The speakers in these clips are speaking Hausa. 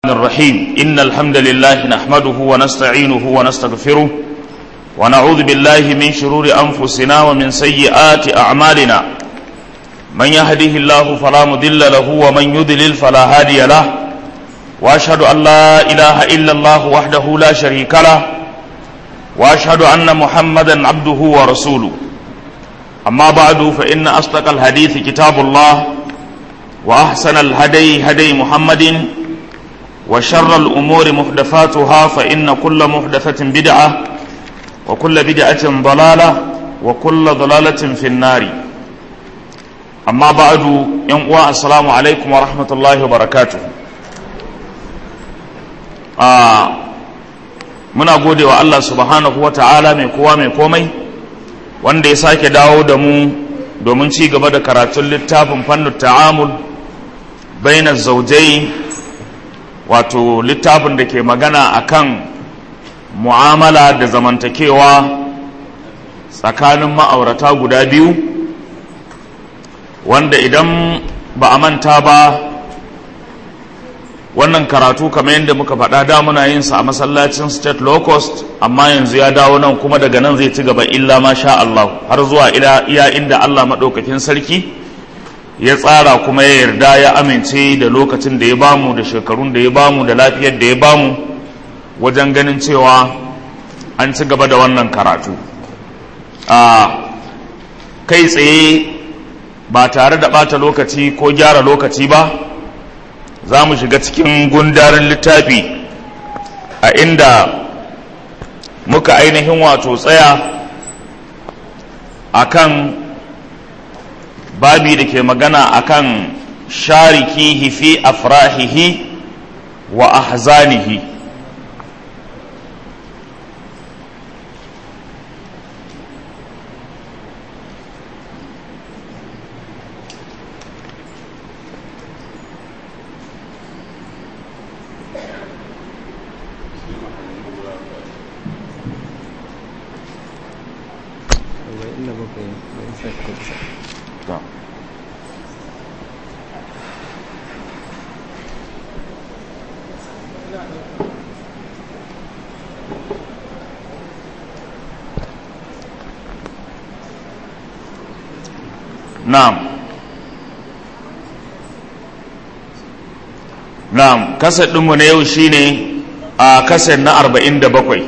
الرحيم إن الحمد لله نحمده ونستعينه ونستغفره ونعوذ بالله من شرور أنفسنا ومن سيئات أعمالنا من يهده الله فلا مضل له ومن يضلل فلا هادي له وأشهد أن لا إله إلا الله وحده لا شريك له وأشهد أن محمدا عبده ورسوله أما بعد فإن أصدق الحديث كتاب الله وأحسن الهدي هدي محمد وشر الأمور محدثاتها فإن كل محدثة بدعة وكل بدعة ضلالة وكل ضلالة في النار أما بعد ينقوى السلام عليكم ورحمة الله وبركاته آه muna gode wa Allah subhanahu wa ta'ala mai kowa mai komai wanda ya sake dawo da mu domin ci gaba da karatun littafin fannin ta'amul bainar zaujai wato littafin da ke magana akan mu'amala da zamantakewa tsakanin ma'aurata guda biyu wanda idan ba a manta ba wannan karatu kamar yadda muka faɗa da muna yin sa a masallacin state low cost amma yanzu ya dawo nan kuma daga nan zai ci gaba illa ma sha Allah har zuwa iya inda Allah maɗaukakin sarki ya tsara kuma ya yarda ya amince da lokacin da ya bamu da shekarun da ya bamu da lafiyar da ya bamu wajen ganin cewa an ci gaba da wannan karatu a kai tsaye ba tare da ɓata lokaci ko gyara lokaci ba za mu shiga cikin gundarin littafi a inda muka ainihin wato tsaya akan babi da ke magana akan sharikihi fi afrahihi wa ahzanihi na'am na'am kasar ɗinmu na yau shine a kasar na arba'in da bakwai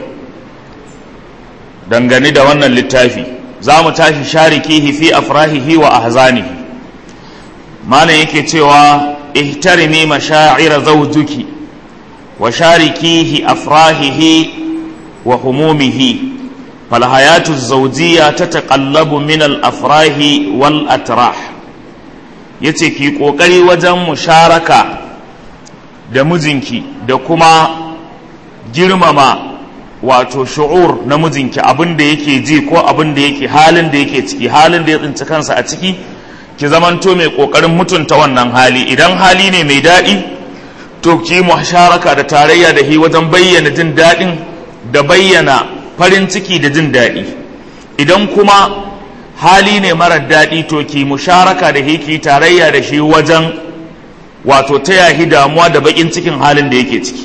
dangane da wannan littafi za mu tashi sharikihi fi afrahihi wa ahzanihi malam yake cewa ihtarimi mashaa'ira zawjuki wa sharikihi afrahihi wa humumihi فالحياة الزوجية تتقلب من الأفراح والأتراح yace ki ƙoƙari wajen musharaka da mijinki da kuma girmama wato shu'ur na mijinki abin da yake ji ko abin da yake halin da yake ciki halin da ya tsinci kansa a ciki ki zamanto mai ƙoƙarin mutunta wannan hali idan hali ne mai daɗi to ki musharaka da tarayya da hi wajen bayyana jin daɗin da bayyana farin ciki da jin daɗi idan kuma hali ne marar daɗi to ki musharaka da hiki tarayya da shi wajen wato ta yahi damuwa da baƙin cikin halin da yake ciki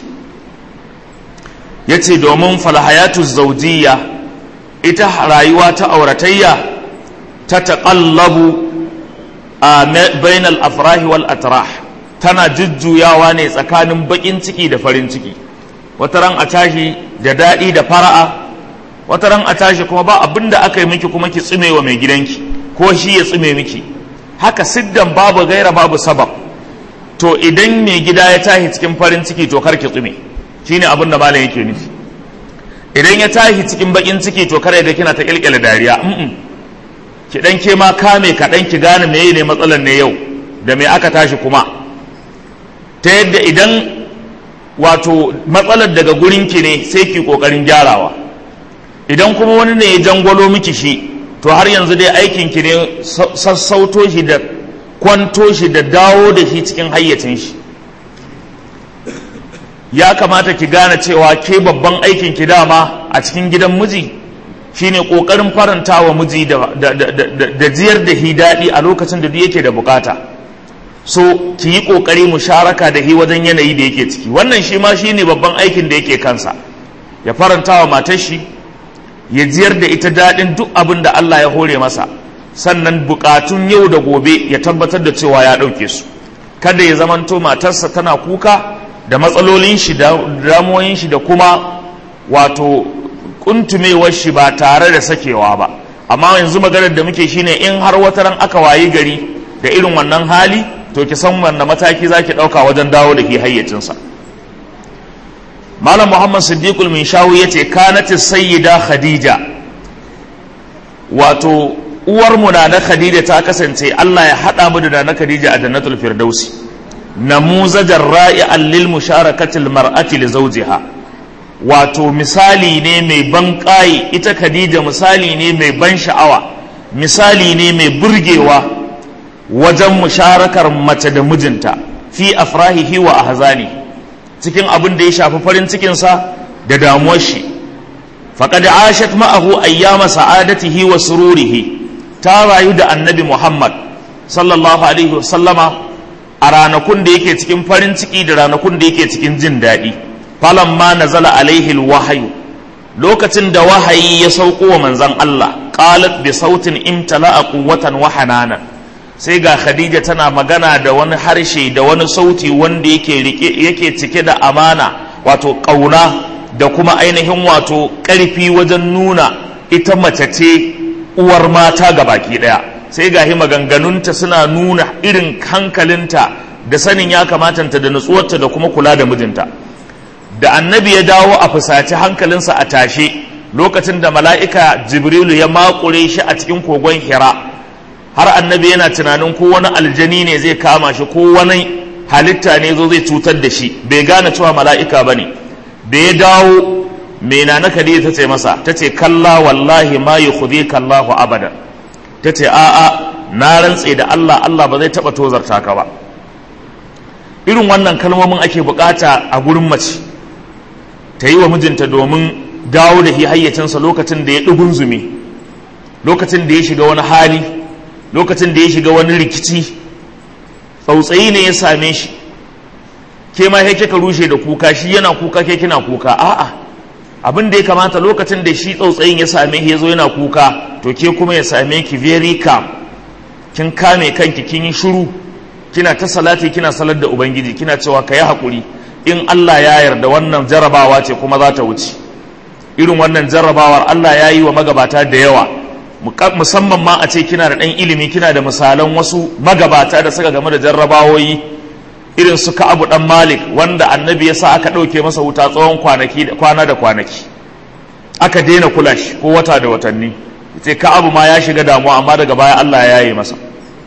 ya ce domin falhayatu zaujiya ita rayuwa ta auratayya ta taƙallabu a bainal afrahi wal atrah tana jujjuyawa ne tsakanin baƙin ciki da farin ciki wata ran a tashi da daɗi da fara'a wata ran a tashi kuma ba abin da aka yi miki kuma ki tsime wa mai gidanki ko shi ya tsime miki haka siddan babu gaira babu sabab to idan mai gida ya tashi cikin farin ciki to kar ki tsime shine abin da malam yake nufi idan ya tashi cikin bakin ciki to kar da kina ta kilkile dariya ki dan ke ma kame kaɗan ki gane meye ne matsalar ne yau da me aka tashi kuma ta yadda idan wato matsalar daga gurinki ne sai ki kokarin gyarawa idan kuma wani ne ya jangwalo miki shi to har yanzu dai aikinki ne sassauto shi da kwanto shi da dawo da shi cikin hayyacin shi ya kamata ki gane cewa ke babban aikinki dama a cikin gidan miji shine kokarin faranta wa miji da, da, da, da, da jiyar da hi daɗi a lokacin da duk yake da bukata so ki yi ƙoƙari musharaka da hi wajen yanayi da yake ciki wannan shi ma shi ne babban aikin da yake kansa ya faranta wa matar shi ya jiyar da ita daɗin duk abin da Allah ya hore masa sannan buƙatun yau da gobe ya tabbatar da cewa ya ɗauke su kada ya zamanto matarsa tana kuka da matsalolin shi da damuwoyin shi da kuma wato kuntumewar shi ba tare da sakewa ba amma yanzu maganar da muke shine in har wata ran aka wayi gari da irin wannan hali to ki san wanne mataki zaki ɗauka wajen dawo da ke hayyacinsa malam muhammad siddiqul min shawu ya ce kanati sayyida khadija wato uwar mu na khadija ta kasance allah ya haɗa mu da na khadija a jannatul firdausi namuzajar ra'i'an lil musharakatil mar'ati li zawjiha wato misali ne mai ban ƙayi ita khadija misali ne mai ban sha'awa misali ne mai burgewa wajen musharakar mace da mijinta fi afrahihi wa ahzani cikin abin da ya shafi farin cikinsa da damuwar shi faqad ashat ma'ahu ayyama sa'adatihi wa sururihi ta rayu da annabi Muhammad sallallahu alaihi wasallama a ranakun da yake cikin farin ciki da ranakun da yake cikin jin daɗi falamma nazala alaihi alwahyu lokacin da wahayi ya sauko wa manzon Allah qalat bi sautin imtala'a quwwatan wa hananan sai ga khadija tana magana da wani harshe da wani sauti wanda yake rike yake cike da amana wato kauna da kuma ainihin wato karfi wajen nuna ita mace ce uwar mata ga baki daya sai ga hi maganganunta suna nuna irin hankalinta da sanin ya kamatanta da nutsuwarta da kuma kula da mijinta da annabi ya dawo a fusaci hankalinsa a tashe lokacin da mala'ika jibrilu ya makure shi a cikin kogon hira har annabi yana tunanin ko wani aljani ne zai kama shi ko wani halitta ne zo zai cutar da shi bai gane cewa mala'ika ba ne da ya dawo mai na na ta ce masa ta ce kalla wallahi ma yi khudi kallahu abada ta ce a'a na rantse da Allah Allah ba zai taɓa tozarta ka ba irin wannan kalmomin ake bukata a gurin mace ta yi wa mijinta domin dawo da hayyacinsa lokacin da ya ɗugun zumi lokacin da ya shiga wani hali lokacin da ya shiga wani rikici tsautsayi ne ya same shi ke ma sai kika rushe da kuka shi yana kuka ke kina kuka a'a abin da ya kamata lokacin da shi tsautsayin ya same shi ya zo yana kuka to ke kuma ya same ki very calm kin kame kanki kin yi shiru kina ta salati kina salar da ubangiji kina cewa ka yi haƙuri in Allah ya yarda wannan jarrabawa ce kuma za ta wuce irin wannan jarrabawar Allah ya yi wa magabata da yawa musamman ma a ce kina da ɗan ilimi kina da misalan wasu magabata da suka game da jarrabawoyi irin su abu ɗan malik wanda annabi ya sa aka ɗauke masa wuta tsawon kwanaki kwana da kwanaki aka daina kula shi ko wata da watanni ce abu ma ya shiga damuwa amma daga baya Allah ya yi masa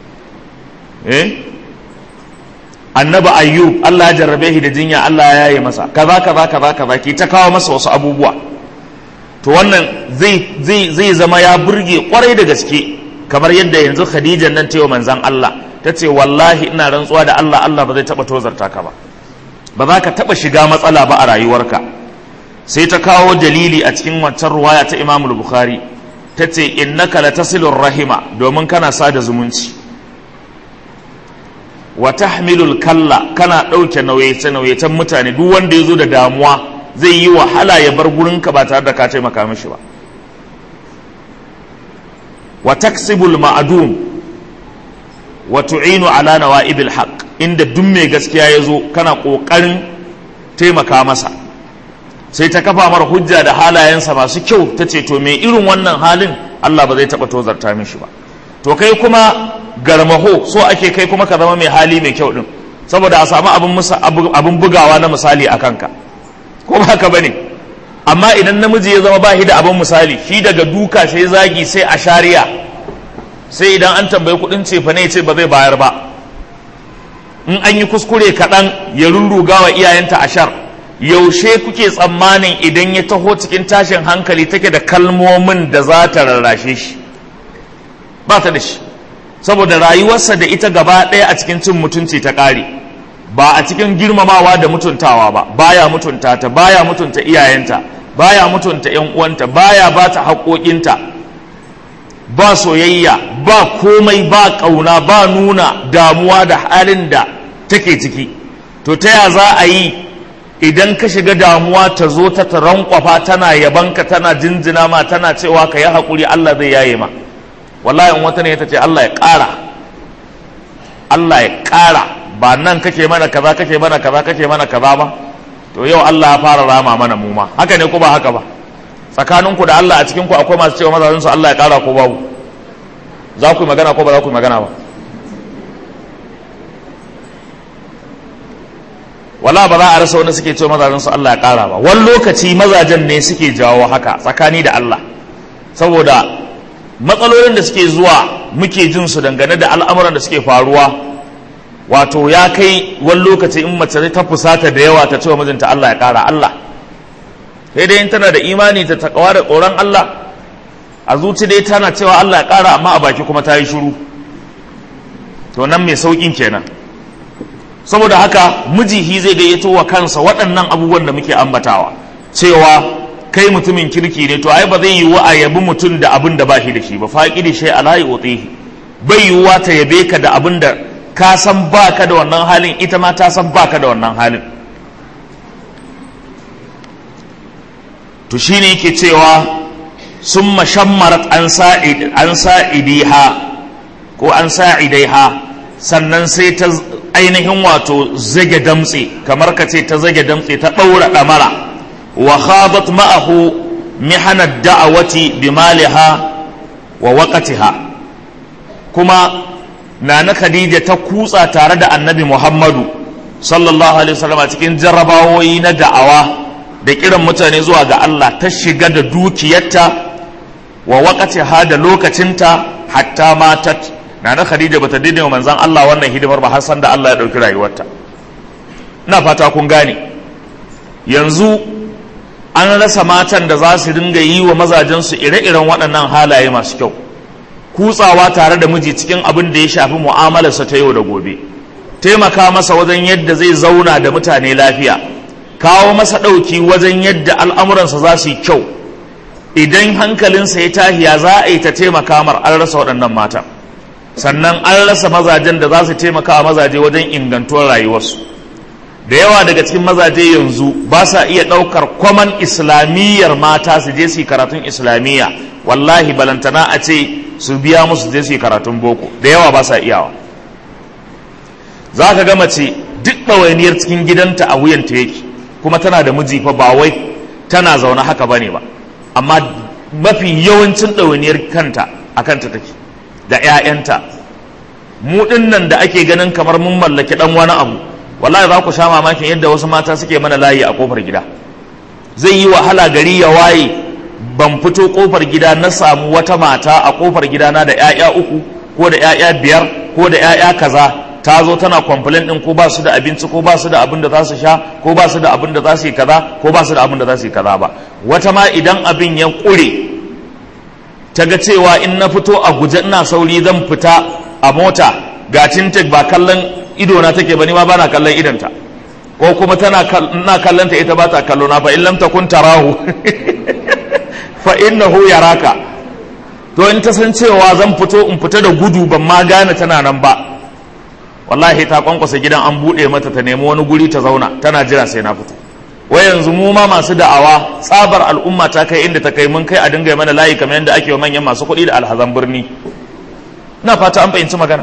eh annabi ayyub Allah ya jarrabe shi da jinya Allah ya yi masa kaza kaza kaza kaza ki ta kawo masa wasu abubuwa to wannan zai zai zai zama ya burge kwarai da gaske kamar yadda yanzu Khadija nan ta yi manzon Allah ta ce wallahi ina rantsuwa da Allah Allah ba zai taba tozarta ka ba ba za ka taba shiga matsala ba a rayuwarka sai ta kawo dalili a cikin wancan ruwaya ta Imam Bukhari ta ce innaka latasilur rahima domin kana sada zumunci wa tahmilul kalla kana ɗauke nauyace-nauyacen mutane duk wanda ya zo da damuwa zai yi wahala ya bar gurinka ba tare da ka taimaka mishi ba wa taksibul ma'adum wa tu'inu ala nawa'ibil haqq inda duk mai gaskiya ya zo kana ƙoƙarin taimaka masa sai ta kafa mara hujja da halayensa masu kyau ta ce to mai irin wannan halin Allah ba zai taɓa tozarta mishi ba to kai kuma garmaho so ake kai kuma ka zama mai hali mai kyau din saboda a samu abin bugawa na misali a kanka ko ba haka bane amma idan namiji ya zama bashi da abin misali shi daga duka sai zagi sai a shari'a sai idan an tambayi kudin cefa ne ce ba zai bayar ba in an yi kuskure kaɗan ya rurruga wa iyayenta ashar yaushe kuke tsammanin idan ya taho cikin tashin hankali take da kalmomin da za ta rarrashe shi ba ta da shi saboda rayuwarsa da ita gaba ɗaya a cikin cin mutunci ta ƙare ba a cikin girmamawa da mutuntawa ba baya mutunta ta baya mutunta iyayenta baya mutunta yan uwanta baya ba ta haƙoƙinta ba soyayya ba komai ba ƙauna ba nuna damuwa da halin da take ciki to ta ya za a yi idan ka shiga damuwa ta zo ta rankwafa tana yabanka tana jinjina ma tana cewa ka yi haƙuri Allah zai yaye ma wallahi in wata ne ta ce Allah ya ƙara Allah ya ƙara ba nan kake mana kaza kake mana kaza kake mana kaza ba to yau Allah ya fara rama mana mu ma haka ne ko ba haka ba tsakaninku da Allah a cikin ku akwai masu cewa mazajin su Allah ya ƙara ko babu za ku yi magana ko ba za ku yi magana ba wala ba za a rasa wanda suke cewa mazajen su Allah ya kara ba wani lokaci mazajen ne suke jawo haka tsakani da Allah saboda matsalolin da suke zuwa muke jin su dangane da al'amuran da suke faruwa wato ya kai wani lokaci in mace ta fusata da yawa ta cewa mijinta Allah ya kara Allah sai dai in tana da imani ta takawa da tsoron Allah a zuci dai tana cewa Allah ya kara amma a baki kuma ta yi shiru to nan mai saukin kenan saboda haka mijihi zai gayyato wa kansa waɗannan abubuwan da muke ambatawa cewa kai mutumin kirki ne to ai ba zai yi wa a yabi mutum da abin da ba shi da shi ba faƙi da shi ala yi bai yiwuwa ta yabe ka da abin da ka san ba ka da wannan halin ita ma ta san ba ka da wannan halin to shine yake cewa sun mashammarat an sa'idiha ko an sa'idaiha sannan sai ta ainihin wato zage damtse kamar ka ce ta zage damtse ta ɗaura ɗamara wa khadat ma'ahu mihanar da'awati bi maliha wa waqatiha kuma nana khadija ta kutsa tare da annabi muhammadu sallallahu alaihi wasallam cikin jarrabawoyi na da'awa da kiran mutane zuwa ga Allah ta shiga da dukiyarta wa waqatiha da lokacinta hatta matat nana khadija bata daina wa manzan Allah wannan hidimar ba har san da Allah ya dauki rayuwarta ina fata kun gane yanzu an rasa matan da za su dinga yi wa mazajensu ire-iren waɗannan halaye masu kyau kutsawa tare da miji cikin abin da ya shafi mu'amalarsa ta yau da gobe taimaka masa wajen yadda zai zauna da mutane lafiya kawo masa ɗauki wajen yadda al'amuransa za su yi kyau idan hankalinsa ya tahiya za a yi ta taimaka mar an rasa waɗannan matan sannan an rasa mazajen da za su taimaka wa mazaje wajen ingantuwar rayuwarsu da yawa daga cikin mazaje yanzu ba sa iya ɗaukar kwaman islamiyyar mata su je su yi karatun islamiyya wallahi balantana a ce su biya musu je su yi karatun boko da yawa ba sa iyawa za ka ga mace duk ɗawainiyar cikin gidanta a wuyanta yake kuma tana da miji fa ba wai tana zaune haka ba ne ba amma mafi yawancin ɗawainiyar kanta a kanta take da 'ya'yanta mu nan da ake ganin kamar mun mallaki ɗan wani abu wallahi za ku sha mamakin yadda wasu mata suke mana layi a kofar gida zai yi wahala gari ya waye ban fito kofar gida na samu wata mata a kofar gida na da 'ya'ya uku ko da 'ya'ya biyar ko da 'ya'ya kaza ta zo tana complain din ko ba su da abinci ko ba su da abin da za su sha ko ba su da abin da za su yi kaza ko ba su da abin da za su yi kaza ba wata ma idan abin ya kure ta ga cewa in na fito a guje ina sauri zan fita a mota ga tintek ba kallon ido na take ba ni ma bana kallon idanta ko kuma tana ina kallon ta ita ba ta kallo na fa in lam takun tarahu fa innahu yaraka to in ta san cewa zan fito in fita da gudu ban ma gane tana nan ba wallahi ta kwankwasa gidan an buɗe mata ta nemi wani guri ta zauna tana jira sai na fito wai yanzu mu ma masu da'awa tsabar al'umma ta kai inda ta kai mun kai a dinga mana layi kamar yadda ake wa manyan masu kuɗi da alhazan birni ina fata an fahimci magana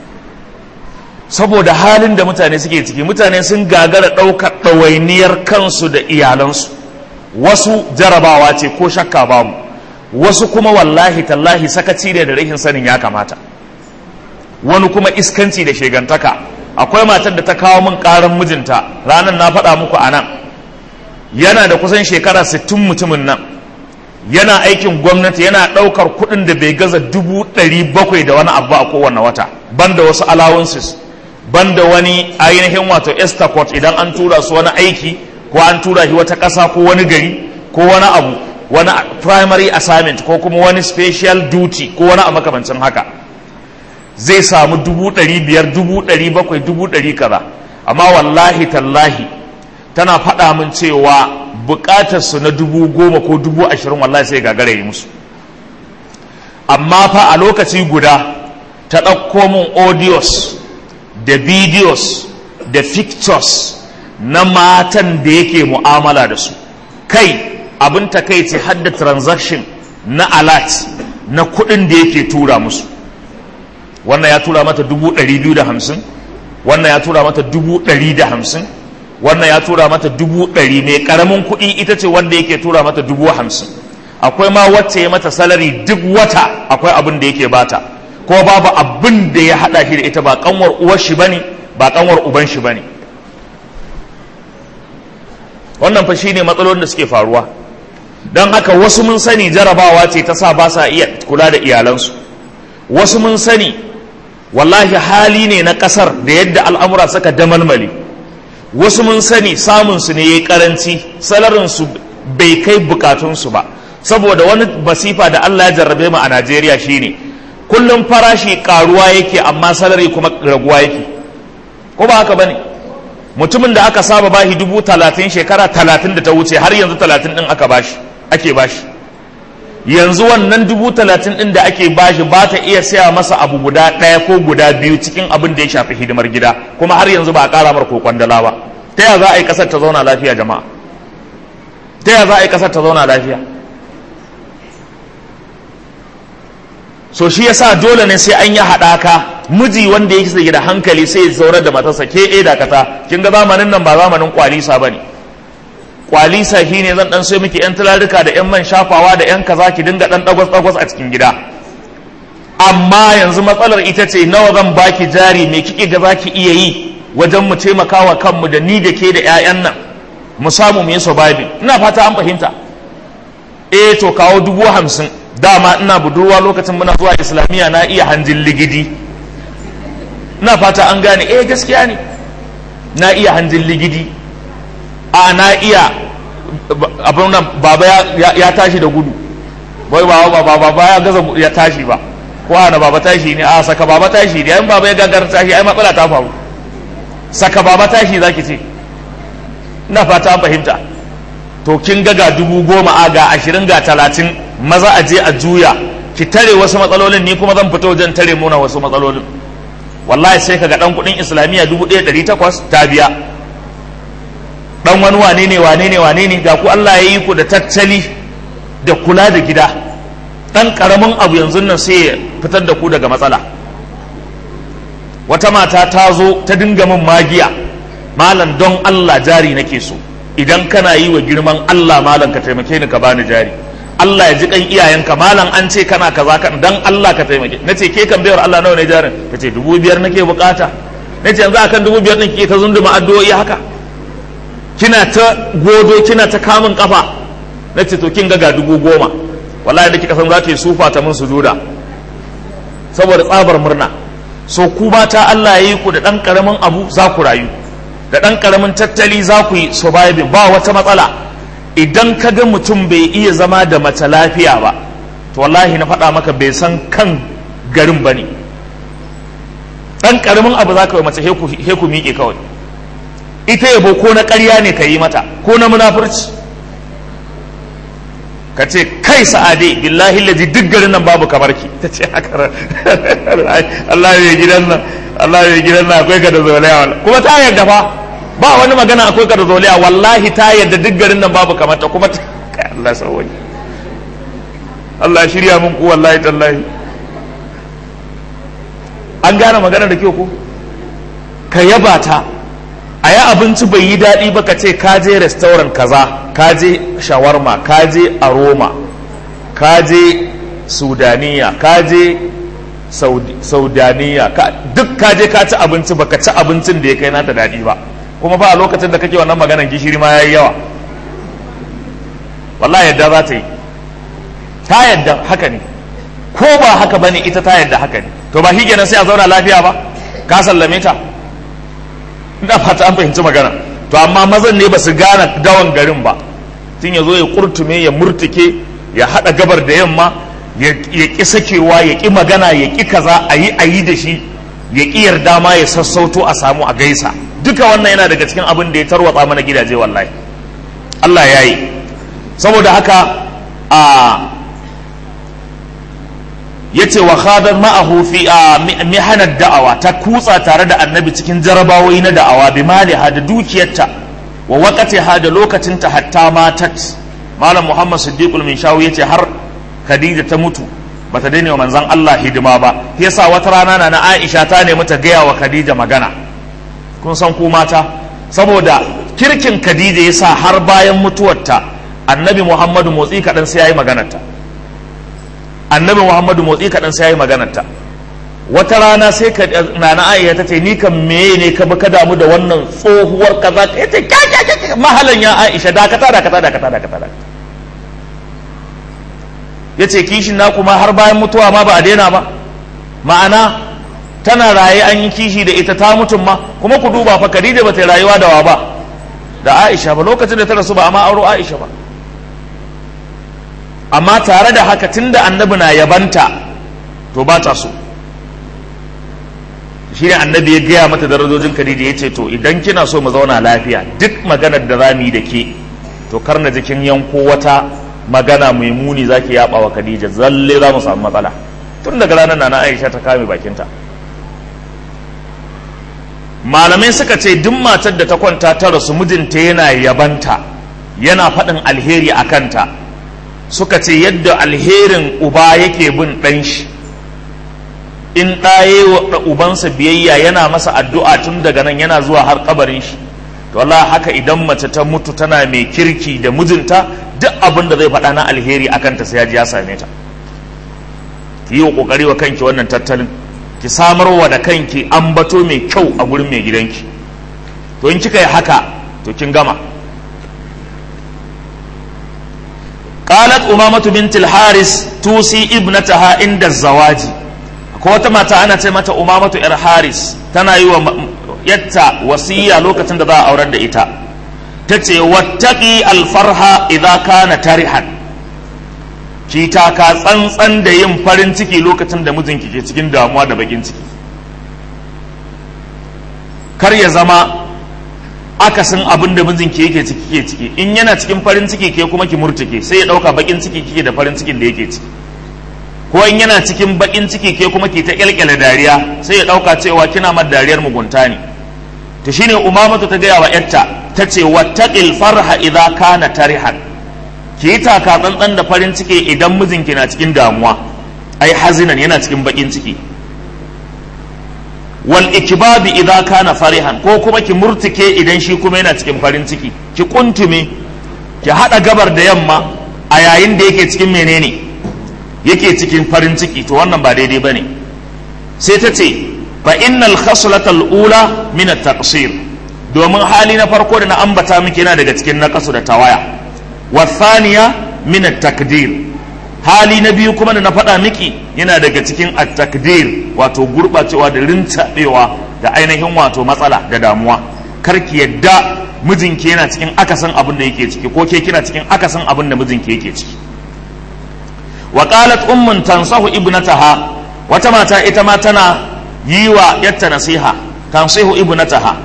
saboda halin da mutane suke ciki mutane sun gagara ɗaukar ɗawainiyar kansu da iyalansu wasu jarabawa ce ko shakka babu wasu kuma wallahi tallahi sakaci ne da rashin sanin ya kamata wani kuma iskanci da shegantaka akwai matar da ta kawo min ƙarin mijinta ranar na faɗa muku a nan yana da kusan shekara 60 mutumin nan yana aikin gwamnati yana ɗaukar kuɗin da bai gaza dubu ɗari bakwai da wani abu a kowane wata banda wasu allowances banda wani ainihin wato estacot idan an tura su wani aiki ko an tura shi wata ƙasa ko wani gari ko wani abu wani primary assignment ko kuma wani special duty ko wani a makamancin haka zai samu dubu ɗari biyar dubu ɗari bakwai dubu ɗari kaza amma wallahi tallahi tana faɗa min cewa buƙatarsu na dubu goma ko dubu ashirin wallahi sai gagara yi musu amma fa a lokaci guda ta ɗauko min audios da videos da pictures na matan da yake mu'amala da su kai abin takaici har da transaction na alert na kuɗin da yake tura musu wannan ya tura mata dubu ɗari biyu da hamsin wannan ya tura mata dubu ɗari da hamsin wannan ya tura mata dubu ɗari mai ƙaramin kuɗi ita ce wanda yake tura mata dubu hamsin akwai ma wacce ya mata salari duk wata akwai abin da yake bata ko babu abin da ya haɗa shi da ita ba kanwar uwar shi bane ba kanwar uban shi bane wannan fa shine matsalolin da suke faruwa don haka wasu mun sani jarabawa ce ta sa ba sa iya kula da iyalansu wasu mun sani wallahi hali ne na kasar da yadda al'amura suka damalmale wasu mun sani samunsu ne ya yi karanci salarinsu bai kai bukatunsu ba saboda wani masifa da Allah ya jarrabe mu a Najeriya shine kullum farashi karuwa yake amma salari kuma raguwa yake ko ba haka bane mutumin da aka saba bashi dubu talatin shekara talatin da ta wuce har yanzu talatin din aka bashi ake bashi yanzu wannan dubu talatin din da ake bashi ba ta iya saya masa abu guda ɗaya ko guda biyu cikin abin da ya shafi hidimar gida kuma har yanzu ba a ƙara mar ko kwandala ba ta ya za a yi ƙasar ta zauna lafiya jama'a ta ya za a yi ƙasar ta zauna lafiya so shi yasa dole ne sai an yi haɗaka miji wanda yake da hankali sai ya zaurar da matarsa ke e dakata kin ga zamanin nan ba zamanin kwalisa bane kwalisa shine zan dan sai miki yan tularuka da yan man shafawa da yan kaza ki dinga dan dagwas dagwas a cikin gida amma yanzu matsalar ita ce nawa zan baki jari me kike ga zaki iya yi wajen mu taimakawa kanmu da ni da ke da ƴaƴan nan mu samu mu yi surviving ina fata an fahimta eh to kawo dubu hamsin dama ina budurwa lokacin muna zuwa islamiyya na iya hanjin ligidi ina fata an gane eh gaskiya ne na iya hanjin ligidi a na iya abin nan baba ya tashi da gudu bai baba baba baba ya gaza ya tashi ba ko ana baba tashi ne a saka baba tashi ne yayin baba ya gagar tashi ai matsala ta faru saka baba tashi zaki ce ina fata an fahimta to kin ga ga dubu goma a ga ashirin ga talatin maza a je a juya ki tare wasu matsalolin ni kuma zan fito wajen tare muna wasu matsalolin wallahi sai ka ga dan kudin islamiyya dubu ɗaya ɗari takwas ta biya dan wani wane ne wane ne wane ne ga ku Allah ya yi ku da tattali da kula da gida dan karamin abu yanzu nan sai ya fitar da ku daga matsala wata mata ta zo ta dinga min magiya malam don Allah jari nake so idan kana yi wa girman Allah malam ka taimake ni ka bani jari Allah ya ji kan iyayenka malam an ce kana kaza kan dan Allah ka taimake nace ke kan bayar Allah nawa ne jarin tace dubu biyar nake bukata nace yanzu akan dubu biyar ɗin ke ta zunduma addu'o'i haka kina ta godo kina ta kamun kafa nace to kin ga ga dubu goma wallahi da kika san za ta yi sufa ta mun sujuda saboda tsabar murna so ku ta Allah ya yi ku da dan karamin abu za ku rayu da ɗan ƙaramin tattali za ku yi surviving ba wata matsala idan ka ga mutum bai iya zama da mace lafiya ba to wallahi na faɗa maka bai san kan garin ba ne ɗan ƙaramin abu za ka yi mace he ku miƙe kawai ita yabo ko na ƙarya ne ka yi mata ko na munafurci ka ce kai sa'ade billahi lazi duk garin nan babu kamar ki ta ce haka Allah ya gidan nan Allah ya gidan nan akwai ka da zolaya kuma ta yarda fa ba wani magana akwai ka da zolaya wallahi ta yarda duk garin nan babu kamar ta kuma kai Allah sauwai Allah ya shirya mun ku wallahi tallahi an gane magana da kyau ko ka yaba ta a yi abinci bai yi daɗi ba ka ce ka je restaurant kaza ka je shawarma ka je aroma ka je sudaniya ka je saudaniya duk ka je ka ci abinci ba ka ci abincin da ya kai nata daɗi ba kuma ba a lokacin da kake wannan maganan gishiri ma ya yi yawa wallahi yadda za ta yi ta yadda haka ne ko ba haka bane ita ta yadda haka ne to ba shi sai a zauna lafiya ba ka sallame ta ina fata an fahimci magana to amma mazan ne ba su gane dawan garin ba tun ya zo ya kurtume ya murtuke ya haɗa gabar da yamma ya ƙi sakewa ya ƙi magana ya ƙi kaza a yi a yi da shi ya ƙi yarda ma ya sassauto a samu a gaisa duka wannan yana daga cikin abin da ya tarwatsa mana gidaje wallahi Allah ya yi saboda haka a yace wa khadar ma'ahu fi mihanar da'awa ta kutsa tare da annabi cikin jarabawoyi na da'awa bi maliha da dukiyarta wa waqatiha da lokacinta hatta matat malam muhammad siddiqul min shawu yace har khadija ta mutu bata daina wa manzon Allah hidima ba yasa wata rana na na Aisha ta nemi ta gaya wa Khadija magana kun san ku mata saboda kirkin Khadija yasa har bayan mutuwarta annabi Muhammadu motsi kaɗan sai yayi maganarta annabi Muhammadu motsi kaɗan sai yayi maganarta wata rana sai ka nana Aisha ta ce ni kan meye ne ka ka damu da wannan tsohuwar kaza ka yace mahalan ya Aisha dakata dakata dakata dakata dakata ya ce kishin na kuma har bayan mutuwa ma ba a daina ba ma'ana tana raye an yi kishi da ita ta mutum ma kuma ku duba fa Khadija ba ta rayuwa da wa ba da Aisha ba lokacin da ta rasu ba amma auro Aisha ba amma tare da haka tunda annabi na yabanta to ba ta so shi ne annabi ya gaya mata darajojin Khadija ya ce to idan kina so mu zauna lafiya duk maganar da za mu yi da ke to kar na jikin yanko wata magana mai muni za ki yaba wa Khadija zalle za mu samu matsala tun daga ranar na Aisha ta kame bakinta malamai suka ce duk matar da ta kwanta ta rasu mijinta yana yabanta yana faɗin alheri a kanta suka ce yadda alherin uba yake bin ɗan shi in ɗaye wa ubansa biyayya yana masa addu'a tun daga nan yana zuwa har kabarin shi to Allah haka idan mace ta mutu tana mai kirki da mijinta duk abin da zai faɗa na alheri akan ta sai ya ji ya same ta ki yi wa kokari wa kanki wannan tattalin ki samar wa da kanki ambato mai kyau a gurin mai gidanki to in kika yi haka to kin gama قالت أمامة بنت الحارس توصي ابنتها عند الزواج akwai wata mata ana ce mata umamatu yar haris tana yi wa yatta wasiya lokacin da za a aurar da ita ta ce wattaki alfarha idza kana tarihan ki taka tsantsan da yin farin ciki lokacin da mijinki ke cikin damuwa da bakin ciki kar ya zama akasin abin da mijinki yake ciki ke ciki in yana cikin farin ciki ke kuma ki murtuke sai ya dauka bakin ciki kike da farin cikin da yake ciki ko in yana cikin bakin ciki ke kuma ki ta kyalkyale dariya sai ya dauka cewa kina mar dariyar mugunta ne to shine umamatu ta gaya wa yarta ta ce wattaqil farha idza kana tarihan ki yi taka tsantsan da farin ciki idan mijinki na cikin damuwa ai hazinan yana cikin bakin ciki wal ikbabi idza kana farihan ko kuma ki murtike idan shi kuma yana cikin farin ciki ki kuntume ki hada gabar da yamma a yayin da yake cikin menene yake cikin farin ciki to wannan ba daidai bane sai ta ce fa innal khaslata al-ula min at-taqsir domin hali na farko da na ambata miki yana daga cikin naqasu da tawaya wa thaniya min at-takdir hali na biyu kuma da na faɗa miki yana daga cikin at-takdir wato gurɓacewa da rintaɓewa da ainihin wato matsala da damuwa karki yadda mijinki yana cikin akasin abin da yake ciki ko ke kina cikin akasin abin da mijinki yake ciki wa qalat ummun tansahu ibnataha wata mata ita ma tana yi wa yatta nasiha tansihu ibnataha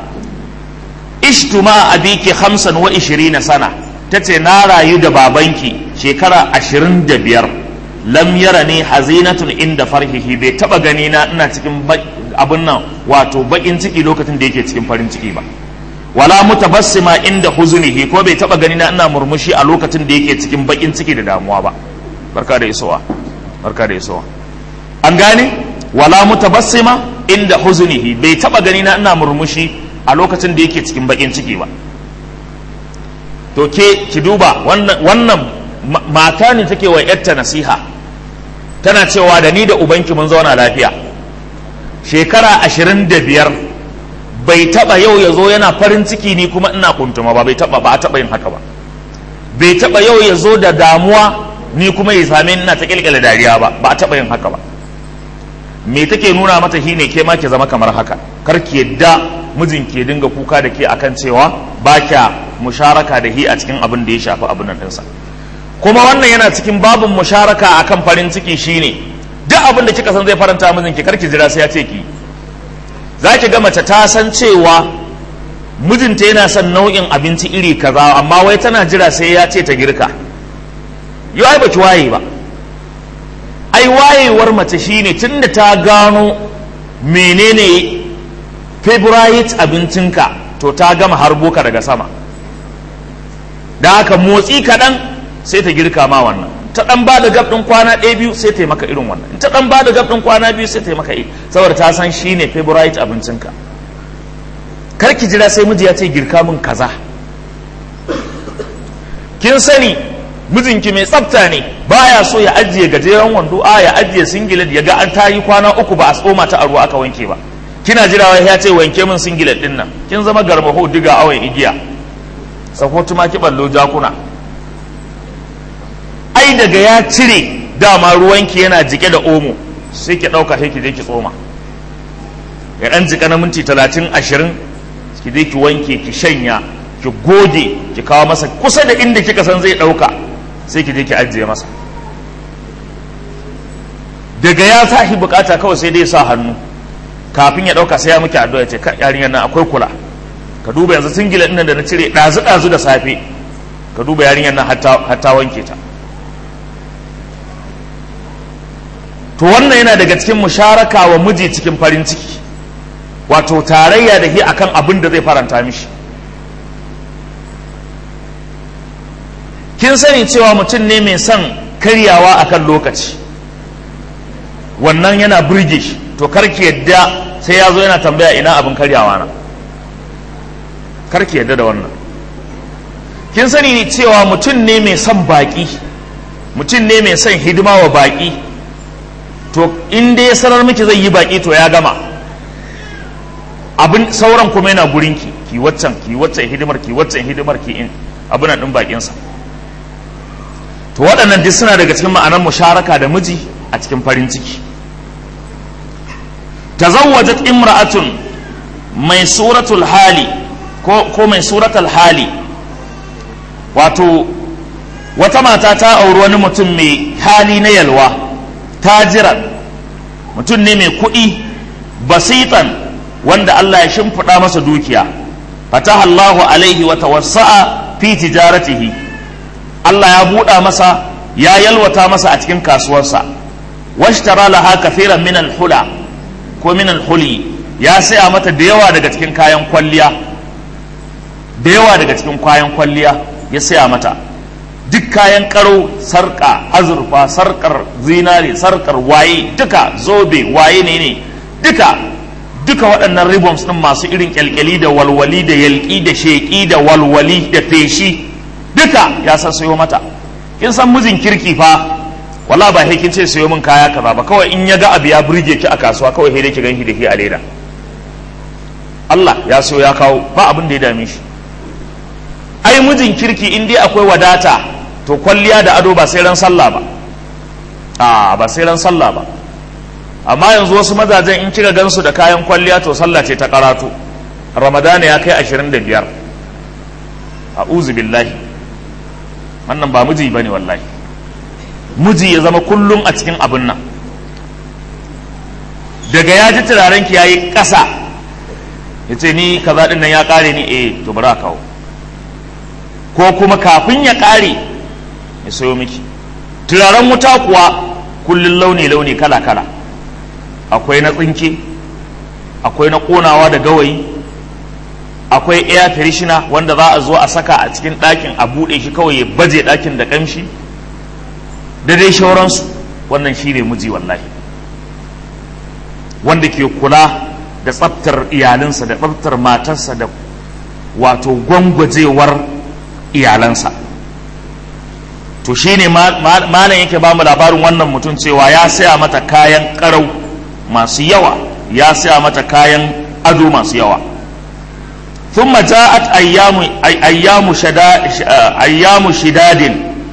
ishtu ma abiki 25 sana tace na rayu da babanki shekara 25 lam yara ne hazinatun inda farhihi bai taba gani na ina cikin abin nan wato bakin ciki lokacin da yake cikin farin ciki ba wala mutabassima inda huzunihi ko bai taba gani na ina murmushi a lokacin da yake cikin bakin ciki da damuwa ba barka da isowa barka da isowa an gane wala mutabassima inda huzunihi bai taba gani na ina murmushi a lokacin da yake cikin bakin ciki ba to ke ki duba wannan mata ne take wa yarta nasiha tana cewa da ni da ubanki mun zauna lafiya shekara ashirin da biyar bai taba yau ya zo yana farin ciki ni kuma ina kuntuma ba bai taba ba a taba yin haka ba bai taba yau ya zo da damuwa ni kuma ya same ina ta kilkila dariya ba ba a taba yin haka ba me take nuna mata shine ke ma ke zama kamar haka kar ki yadda mijin ke dinga kuka da ke akan cewa ba kya musharaka da hi a cikin abin da ya shafi abin nan ɗinsa kuma wannan yana cikin babin musharaka akan farin ciki shine duk abin da kika san zai faranta mijin ki karki jira sai ya ce ki za ki ga mace ta san cewa mijinta yana son nau'in abinci iri kaza amma wai tana jira sai ya ce ta girka yau ai baki waye ba ai wayewar mace shine tunda ta gano menene favorite abincinka to ta gama harbo ka daga sama da haka motsi kaɗan sai ta girka ma wannan ta ɗan ba da gab ɗin kwana ɗaya biyu sai ta yi maka irin wannan ta ɗan ba da gab ɗin kwana biyu sai ta yi maka iri saboda ta san shi ne favorite abincinka kar ki jira sai miji ya ce girka min kaza kin sani mijinki mai tsafta ne baya so ya ajiye gajeren wando a ya ajiye singlet ya ga an ta yi kwana uku ba a tsoma ta a ruwa aka wanke ba kina jira wai ya ce wanke min singlet din nan kin zama garmaho diga awon igiya sako tumaki ballo jakuna ai daga ya cire dama ruwanki yana jike da omo sai ki ɗauka sai ki je ki tsoma ya ɗan jika na minti talatin ashirin ki je ki wanke ki shanya ki goge ki kawo masa kusa da inda kika san zai ɗauka sai ki je ki ajiye masa daga ya tashi bukata kawai sai dai sa hannu kafin ya ɗauka sai ya miki addu'a ce yarinyar nan akwai kula ka duba yanzu singila ɗin da na cire ɗazu ɗazu da safe ka duba yarinyar nan hatta wanke ta to wannan yana daga cikin musharaka wa miji cikin farin ciki wato tarayya da shi akan abin da zai faranta mishi kin sani cewa mutum ne mai son karyawa akan lokaci wannan yana burge shi to karki yadda sai ya zo yana tambaya ina abin karyawa na karki yadda da wannan kin sani cewa mutum ne mai son baki mutum ne mai son hidima wa baki to in dai ya sanar miki zai yi baki to ya gama abin sauran kuma yana gurinki ki waccan ki waccan hidimar ki waccan hidimar ki in abin din bakinsa to waɗannan duk suna daga cikin ma'anar musharaka da miji a cikin farin ciki tazawwajat imra'atun mai suratul hali ko, ko mai suratul hali wato wata mata ta auri wani mutum mai hali na yalwa tajiran mutum ne mai kuɗi basitan wanda Allah ya shimfiɗa masa dukiya fataha Allahu alaihi wa tawassa'a fi tijaratihi Allah ya buɗa masa ya yalwata masa a cikin kasuwarsa washtara laha kafiran min hula ko min huli ya saya mata da yawa daga cikin kayan kwalliya da yawa daga cikin kayan kwalliya ya saya mata duk kayan karo sarka azurfa sarkar zinare sarkar waye duka zobe waye ne ne duka duka waɗannan ribbons ɗin masu irin kyalkyali da walwali da yalki da sheƙi da walwali da feshi duka ya san sayo mata kin san mijin kirki fa wala ba kin ce sayo min kaya kaza ba kawai in ya ga abu ya burge ki a kasuwa kawai sai dai ki ganki da shi a leda Allah ya so ya kawo ba abin da ya dame shi ai mijin kirki in dai akwai wadata to kwalliya da ado ba sai ran sallah ba a ba sai ran sallah ba amma yanzu wasu mazajen in kika gansu da kayan kwalliya to sallah ce ta karatu ramadana ya kai ashirin da biyar a billahi wannan ba miji ba ne wallahi miji ya zama kullum a cikin abin nan daga ya ji turaren ki yayi ƙasa ya ce ni kaza ɗin nan ya ƙare ni eh to bari a kawo ko kuma kafin ya ƙare ya sayo miki turaren wuta kuwa kullum launi-launi kala-kala akwai na tsinke akwai na ƙonawa da gawayi akwai air freshener wanda za a zo a saka a cikin ɗakin a buɗe shi kawai ya baje ɗakin da ƙamshi da dai shauransu wannan shi ne miji wallahi wanda ke kula da tsaftar iyalinsa da tsaftar matarsa da wato gwangwajewar iyalansa to shine malam yake ba mu labarin wannan mutum cewa ya saya mata kayan karau masu yawa ya saya mata kayan ado masu yawa ثم جاءت أيام أيام شدا أيام شداد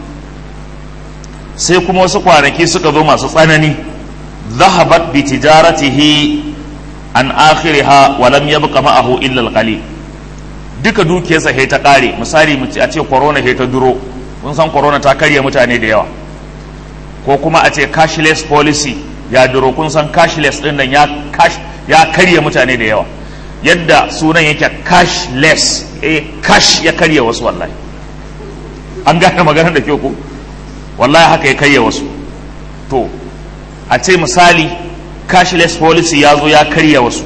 sai kuma wasu kwanaki suka zo masu tsanani zahabat bi tijaratihi an akhiriha wa lam yabqa ma'ahu illa al duka dukiyarsa he ta kare misali mu ce a ce corona he ta duro mun san corona ta karya mutane da yawa ko kuma a ce cashless policy ya duro kun san cashless din nan ya cash ya karya mutane da yawa yadda sunan yake cashless eh cash ya karya wasu wallahi an gane maganar da kyau ko wallahi haka ya karya wasu to a ce misali cashless policy ya zo ya karya wasu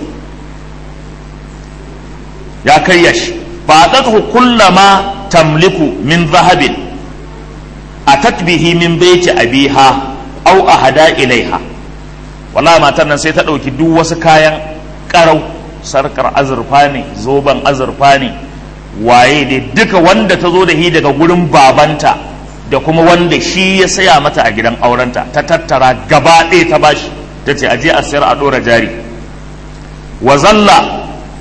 ya karya shi ba a kullama tamliku min zahabin a tatbihi min baiti abiha au a hada ilaiha wallahi matar nan sai ta ɗauki duk wasu kayan ƙarau sarkar azurfa ne zoben azurfa ne waye ne duka wanda ta zo da shi daga gurin babanta da kuma wanda shi ya saya mata a gidan aurenta ta tattara gaba ɗaya ta bashi ta ce aje a sayar a ɗora jari wa zalla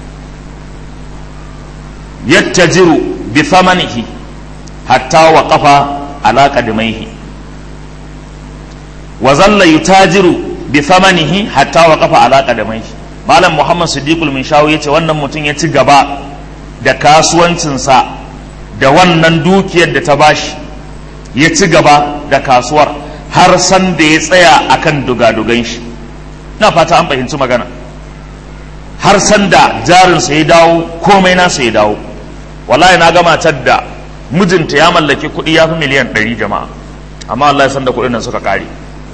yattajiru bi thamanihi hatta wa qafa ala qadamaihi wa zalla yutajiru bi thamanihi hatta wa qafa ala qadamaihi malam muhammad siddiqul minshawi yace wannan mutum ya ci gaba da kasuwancinsa da wannan dukiyar da ta bashi ya ci gaba da kasuwar har san da ya tsaya akan dugadugan shi na fata an fahimci magana har san da jarinsa ya dawo komai nasa ya dawo wallahi na ga matar da mijinta ya mallaki kuɗi ya fi miliyan ɗari jama'a amma Allah ya san da kuɗin nan suka ƙare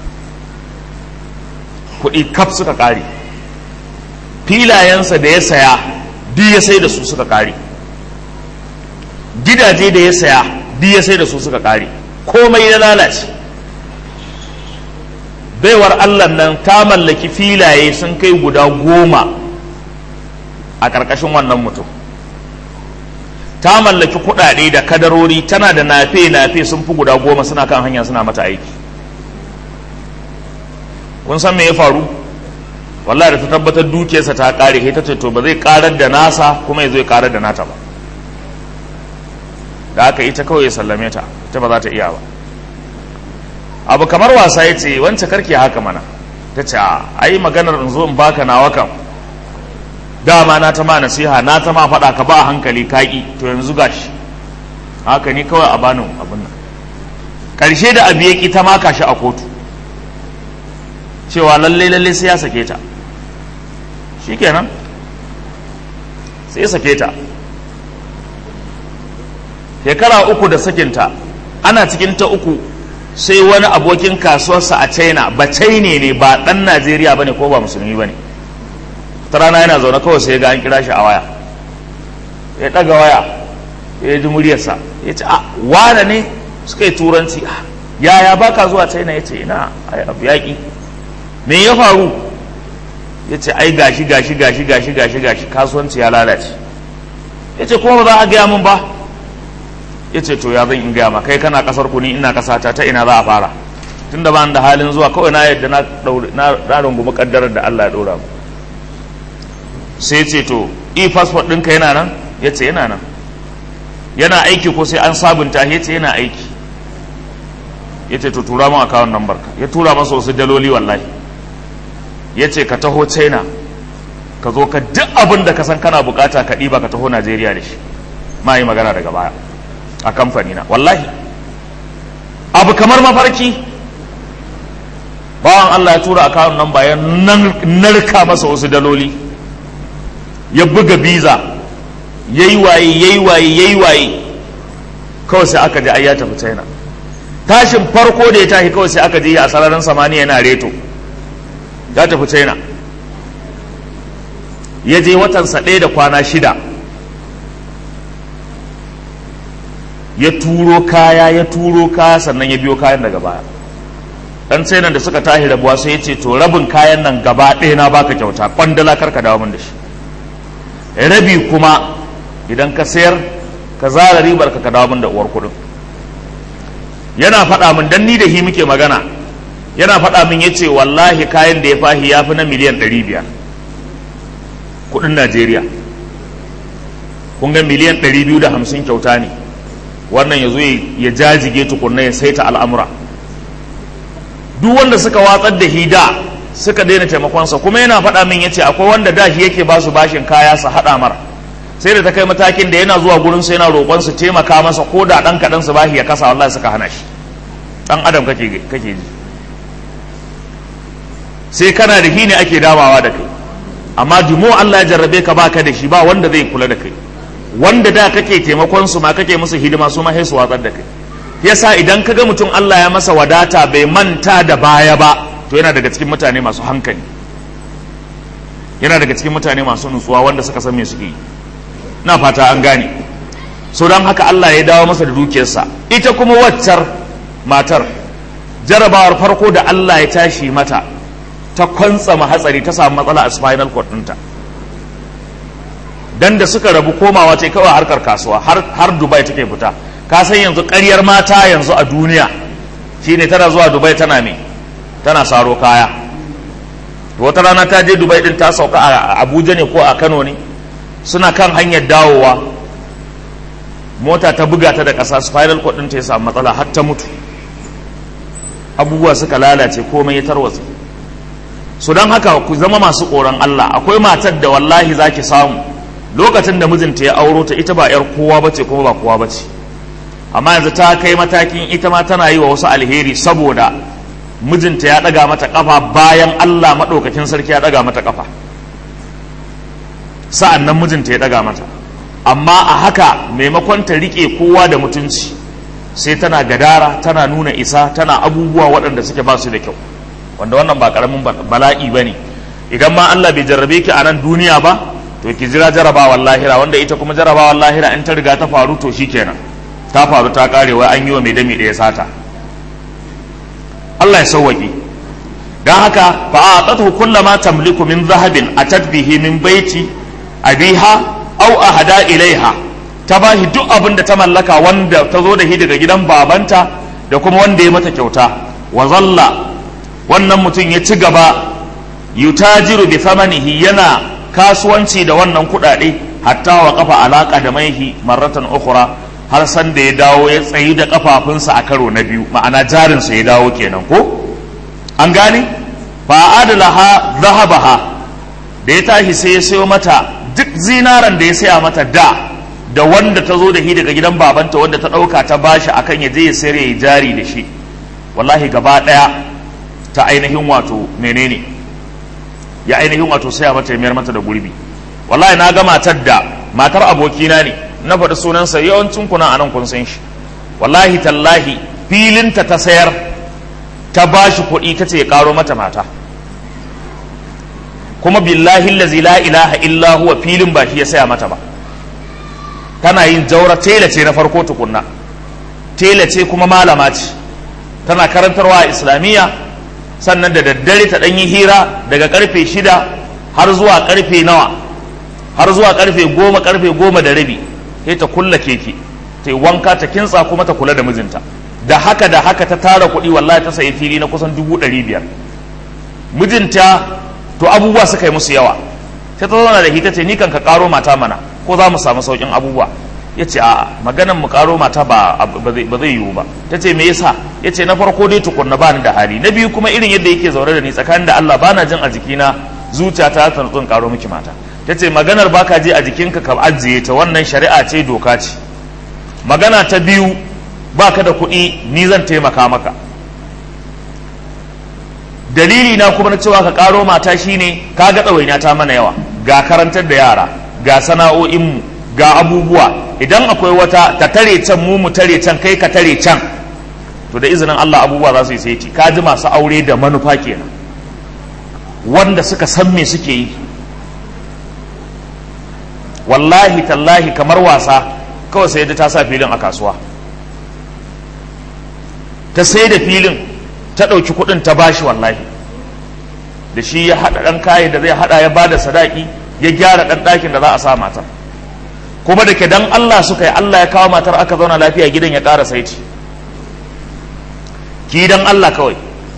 kuɗi kaf suka ƙare filayensa da ya saya duk ya sai da su suka ƙare gidaje da ya saya duk ya sai da su suka ƙare komai ya lalace baiwar Allah nan ta mallaki filaye sun kai guda goma a ƙarƙashin wannan mutum ta mallaki kuɗaɗe da kadarori tana da nafe-nafe sun fi guda goma suna kan hanya suna mata aiki kun san me ya faru wallahi da ta tabbatar dukiyarsa ta ƙare sai ta ce to ba zai ƙarar da nasa kuma ya zo ya ƙarar da nata ba da aka ita kawai ya sallame ta ita ba za ta iya ba abu kamar wasa ya ce wance karki haka mana ta ce a yi maganar in zo in baka nawa kam dama na ta ma nasiha na ta ma faɗa ka ba hankali kaƙi to yanzu gashi haka ni kawai a bani abin nan ƙarshe da abu ya ƙi ta maka shi a kotu cewa lalle lalle sai ya sake ta shikenan sai ya sake ta shekara uku da sakinta ana cikin ta uku sai wani abokin kasuwarsa a china ba china ne ba ɗan najeriya ba ne ko ba musulmi ba ne ta rana yana zaune kawai sai ga an kira shi a waya ya ɗaga waya ya ji muryarsa ya ce a wane ne suka yi turanci yaya ba ka zuwa china ya ce ina ai abu yaƙi me ya faru ya ce ai gashi gashi gashi gashi gashi gashi kasuwanci ya lalace ya ce kuma ba za a gaya min ba ya ce to ya zan in gaya ma kai kana kasar ku ni ina kasata ta ina za a fara tun da ba da halin zuwa kawai na yadda na rungumi kaddarar da Allah ya ɗora mu sai ce to e passport ɗinka yana nan ya ce yana nan yana aiki ko sai an sabunta ya ce yana aiki ya ce to tura mun akawun number ka ya tura masa wasu daloli wallahi ya ce ka taho china ka zo ka duk abin da ka san kana bukata ka ɗiba ka taho najeriya da shi ma yi magana daga baya a kamfani na wallahi abu kamar mafarki bawan allah ya tura akawun number ya narka masa wasu daloli ya buga biza ya yi waye ya yi waye ya yi waye kawai sai aka ji ai ya tafi china tashin farko da ya tashi kawai sai aka je a sararin samaniya yana reto ya tafi china ya je watansa ɗaya da kwana shida ya turo kaya ya turo kaya sannan ya biyo kayan daga baya dan china da suka tashi rabuwa sai ya ce to rabin kayan nan gaba ɗaya na baka kyauta kwandala karka dawo min da shi rabi kuma idan ka sayar ka zara ribar ka dawo min da uwar kuɗin yana faɗa min dan ni da hi muke magana yana faɗa min ya ce wallahi kayan da ya fahi ya fi na miliyan ɗari biyar kuɗin najeriya kun ga miliyan ɗari biyu da hamsin kyauta ne wannan ya zo ya jajige tukunna ya saita al'amura duk wanda suka watsar da hida suka daina taimakonsa kuma yana faɗa min ya ce akwai wanda da shi yake ba su bashin kaya su haɗa mara sai da ta kai matakin da yana zuwa gurin su yana roƙon su taimaka masa ko da ɗan kaɗan su bashi ya kasa wallahi suka hana shi ɗan adam kake kake ji sai kana da shi ne ake damawa da kai amma jumo Allah ya jarrabe ka baka da shi ba wanda zai kula da kai wanda da kake taimakon su ma kake musu hidima su ma sai su watsar da kai yasa idan kaga mutum Allah ya masa wadata bai manta da baya ba to yana daga cikin mutane masu hankali yana daga cikin mutane masu nutsuwa wanda suka san me suke yi na fata an gane so don haka Allah ya dawo masa da dukiyarsa ita kuma waccar matar jarabawar farko da Allah ya tashi mata ta kwantsama hatsari ta samu matsala a spinal cord ɗinta dan da suka rabu komawa ta kawai harkar kasuwa har dubai take fita ka san yanzu ƙaryar mata yanzu a duniya shine tana zuwa dubai tana me tana saro kaya wata rana ta je dubai din ta sauka a abuja ne ko a kano ne suna kan hanyar dawowa mota ta buga ta da ƙasa spiral cord ɗinta ya samu matsala har ta mutu abubuwa suka lalace komai ya tarwatsa su don haka ku zama masu tsoron Allah akwai matar da wallahi za ki samu lokacin da mijinta ya auro ta ita ba 'yar kowa bace kuma ba kowa bace amma yanzu ta kai matakin ita ma tana yi wa wasu alheri saboda mijinta ya ɗaga mata ƙafa bayan Allah maɗaukakin sarki ya ɗaga mata ƙafa sa'an nan mijinta ya ɗaga mata amma a haka maimakon ta riƙe kowa da mutunci sai tana gadara tana nuna isa tana abubuwa waɗanda suke ba su da kyau wanda wannan ba ƙaramin bala'i ba ne idan ma Allah bai jarrabe ki a nan duniya ba to ki jira jarabawar lahira wanda ita kuma jarabawar lahira in ta riga ta faru to shikenan ta faru ta kare wai an yi wa mai dami ɗaya sata Allah ya sauwaƙe don haka fa a tsatu kullama tamliku min zahabin a tadbihi min baiti abiha au ahada ilaiha ta ba shi duk abin da ta mallaka wanda ta zo da shi daga gidan babanta da kuma wanda ya mata kyauta wa zalla wannan mutum ya ci gaba yutajiru bi thamanihi yana kasuwanci da wannan kuɗaɗe hatta wa kafa alaka da maihi marratan ukhra har san da ya dawo ya tsayi da kafafunsa a karo na biyu ma'ana jarinsa ya dawo kenan ko an gane fa adalaha zahabaha da ya tashi sai ya sayo mata duk zinaran da ya saya mata da da wanda ta zo da shi daga gidan babanta wanda ta ɗauka ta bashi akan ya je ya sayar ya jari da shi wallahi gaba ɗaya ta ainihin wato menene ya ainihin wato saya mata ya mayar mata da gurbi wallahi na ga matar da matar abokina ne na faɗi sunansa yawancin kuna anan kun san shi wallahi tallahi filinta ta sayar ta bashi kuɗi ta ce ya ƙaro mata mata kuma billahi lazi la ilaha illa huwa filin ba shi ya saya mata ba tana yin jaura tela ce na farko tukunna tela ce kuma malama ce tana karantarwa a islamiyya sannan da daddare ta ɗanyi hira daga karfe shida har zuwa karfe nawa har zuwa karfe goma karfe goma da rabi sai ta kulla keke ta yi wanka ta kintsa kuma ta kula da mijinta da haka da haka ta tara kuɗi wallahi ta sayi fili na kusan dubu ɗari biyar mijinta to abubuwa suka yi musu yawa sai ta zauna da hita ce ni kan ka karo mata mana ko za mu samu saukin abubuwa ya ce a maganan mu karo mata ba zai yiwu ba ta ce me yasa ya ce na farko dai tukunna ba ni da hali na biyu kuma irin yadda yake zaune da ni tsakanin da Allah bana jin a jikina zuciya ta ta nutsun karo miki mata ta ce maganar baka je a jikinka ka ajiye ta wannan shari'a ce doka ce magana ta biyu baka da kuɗi ni zan taimaka maka dalili na kuma na cewa ka karo mata shine ka ga ɗawaina ta mana yawa ga karantar da yara ga sana'o'inmu ga abubuwa idan akwai wata ta tare can mu mu tare can kai ka tare can to da izinin Allah abubuwa za su yi saiti ka ji masu aure da manufa kenan wanda suka san me suke yi wallahi tallahi kamar wasa kawai sai da ta sa filin a kasuwa ta sai da filin ta ɗauki kuɗin ta bashi wallahi da shi ya haɗa ɗan kayan da zai haɗa ya bada sadaki ya gyara ɗan ɗakin da za a sa matar kuma da ke dan Allah suka yi Allah ya kawo matar aka zauna lafiya gidan ya ƙara saiti ki dan Allah kawai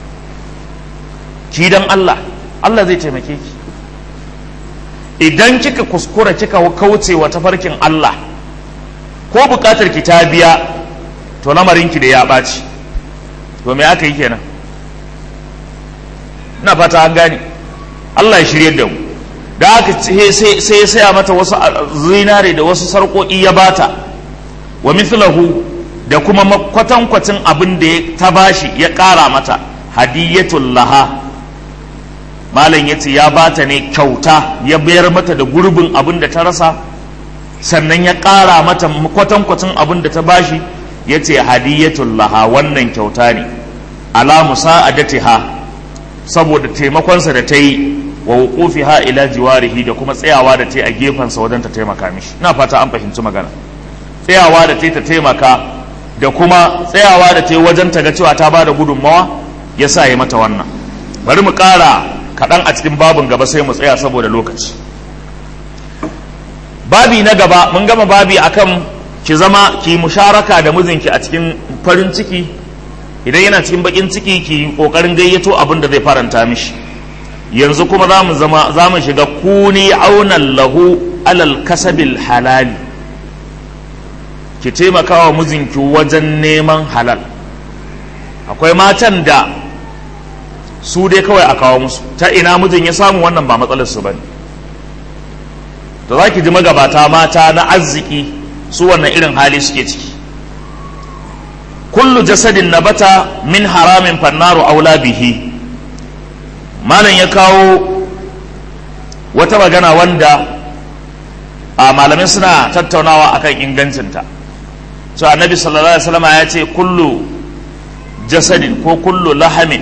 ki dan Allah Allah zai taimake ki idan kika kuskura kika kauce wa tafarkin Allah ko buƙatar ki ta biya to lamarinki da ya ɓaci to me aka yi kenan na fata an gane Allah ya shirye da mu da aka sai ya saya mata wasu zinare da wasu sarƙoƙi ya bata wa mithlahu da kuma kwatankwacin abin da ta bashi ya ƙara mata hadiyatul laha malam ya ce ya bata ne kyauta ya bayar mata da gurbin abin da ta rasa sannan ya ƙara mata kwatankwacin abin da ta bashi ya ce hadiyatul laha wannan kyauta ne ala musa'adatiha saboda taimakonsa da ta yi wa wuqufiha ila jiwarihi da kuma tsayawa da ta yi a gefensa wajen ta taimaka mishi ina fata an fahimci magana tsayawa da ta yi ta taimaka da kuma tsayawa da ta yi wajen ta ga cewa ta ba da gudunmawa ya sa ya mata wannan bari mu ƙara kaɗan a cikin babin gaba sai mu tsaya saboda lokaci babi na gaba mun gama babi akan ki zama ki musharaka da mijinki a cikin farin ciki idan yana cikin bakin ciki ki kokarin gayyato abin da zai faranta mishi yanzu kuma za mu zama za mu shiga kuni aunan lahu alal kasabil halali ki taimaka wa mijinki wajen neman halal akwai matan da su dai kawai a kawo musu ta ina mijin ya samu wannan ba matsalar su bane to za ki ji magabata mata na arziki su wannan irin hali suke ciki kullu jasadin nabata min haramin fannaru aula bihi malam ya kawo wata magana wanda a malamai suna tattaunawa akan ingancinta so annabi sallallahu alaihi wasallam ya ce kullu jasadin ko kullu lahamin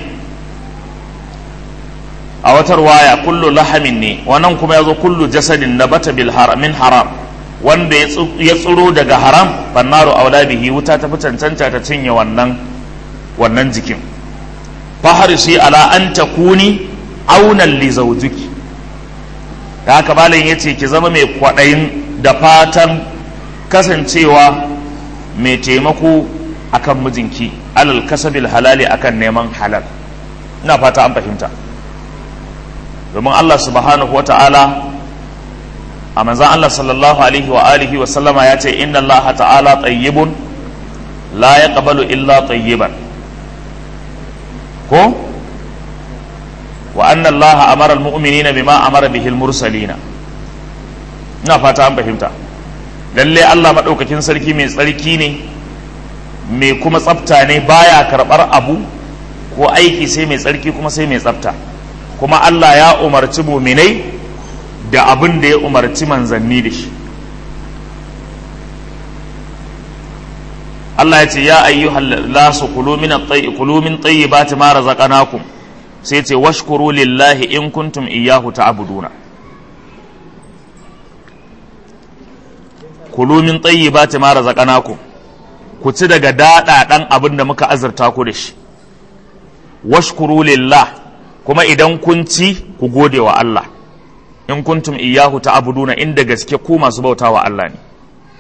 a wata ruwaya kullu lahamin ne wannan kuma ya zo kullu jasadin nabata bil min haram wanda ya tsiro daga haram fannaru aula bihi wuta ta fi cancanta ta cinye wannan wannan jikin faharisi ala an takuni aunan li zawjuki da haka malam yace ki zama mai kwaɗayin da fatan kasancewa mai taimako akan mijinki alal kasabil halali akan neman halal ina fata an fahimta domin Allah subhanahu wa ta'ala a manzan Allah sallallahu alaihi wa alihi wa sallama ya ce inna Allah ta'ala tayyibun la ya illa tayyiban ko wa anna Allah amara almu'minina bima amara bihi mursalina ina fata an fahimta lalle Allah madaukakin sarki mai tsarki ne mai kuma tsafta ne baya karbar abu ko aiki sai mai tsarki kuma sai mai tsafta kuma Allah ya umarci muminai da abin da ya umarci manzanni da shi Allah ya ce ya ayyuhal lasu kulu min kulu min tayyibati ma razaqnakum sai ce washkuru lillahi in kuntum iyyahu ta'buduna kulu min tayyibati ma razaqnakum ku ci daga daɗaɗan abin da muka azurta ku da shi washkuru lillah kuma idan kun ci ku gode wa Allah in kuntum iyyahu ta'buduna inda gaske ku masu bauta wa Allah ne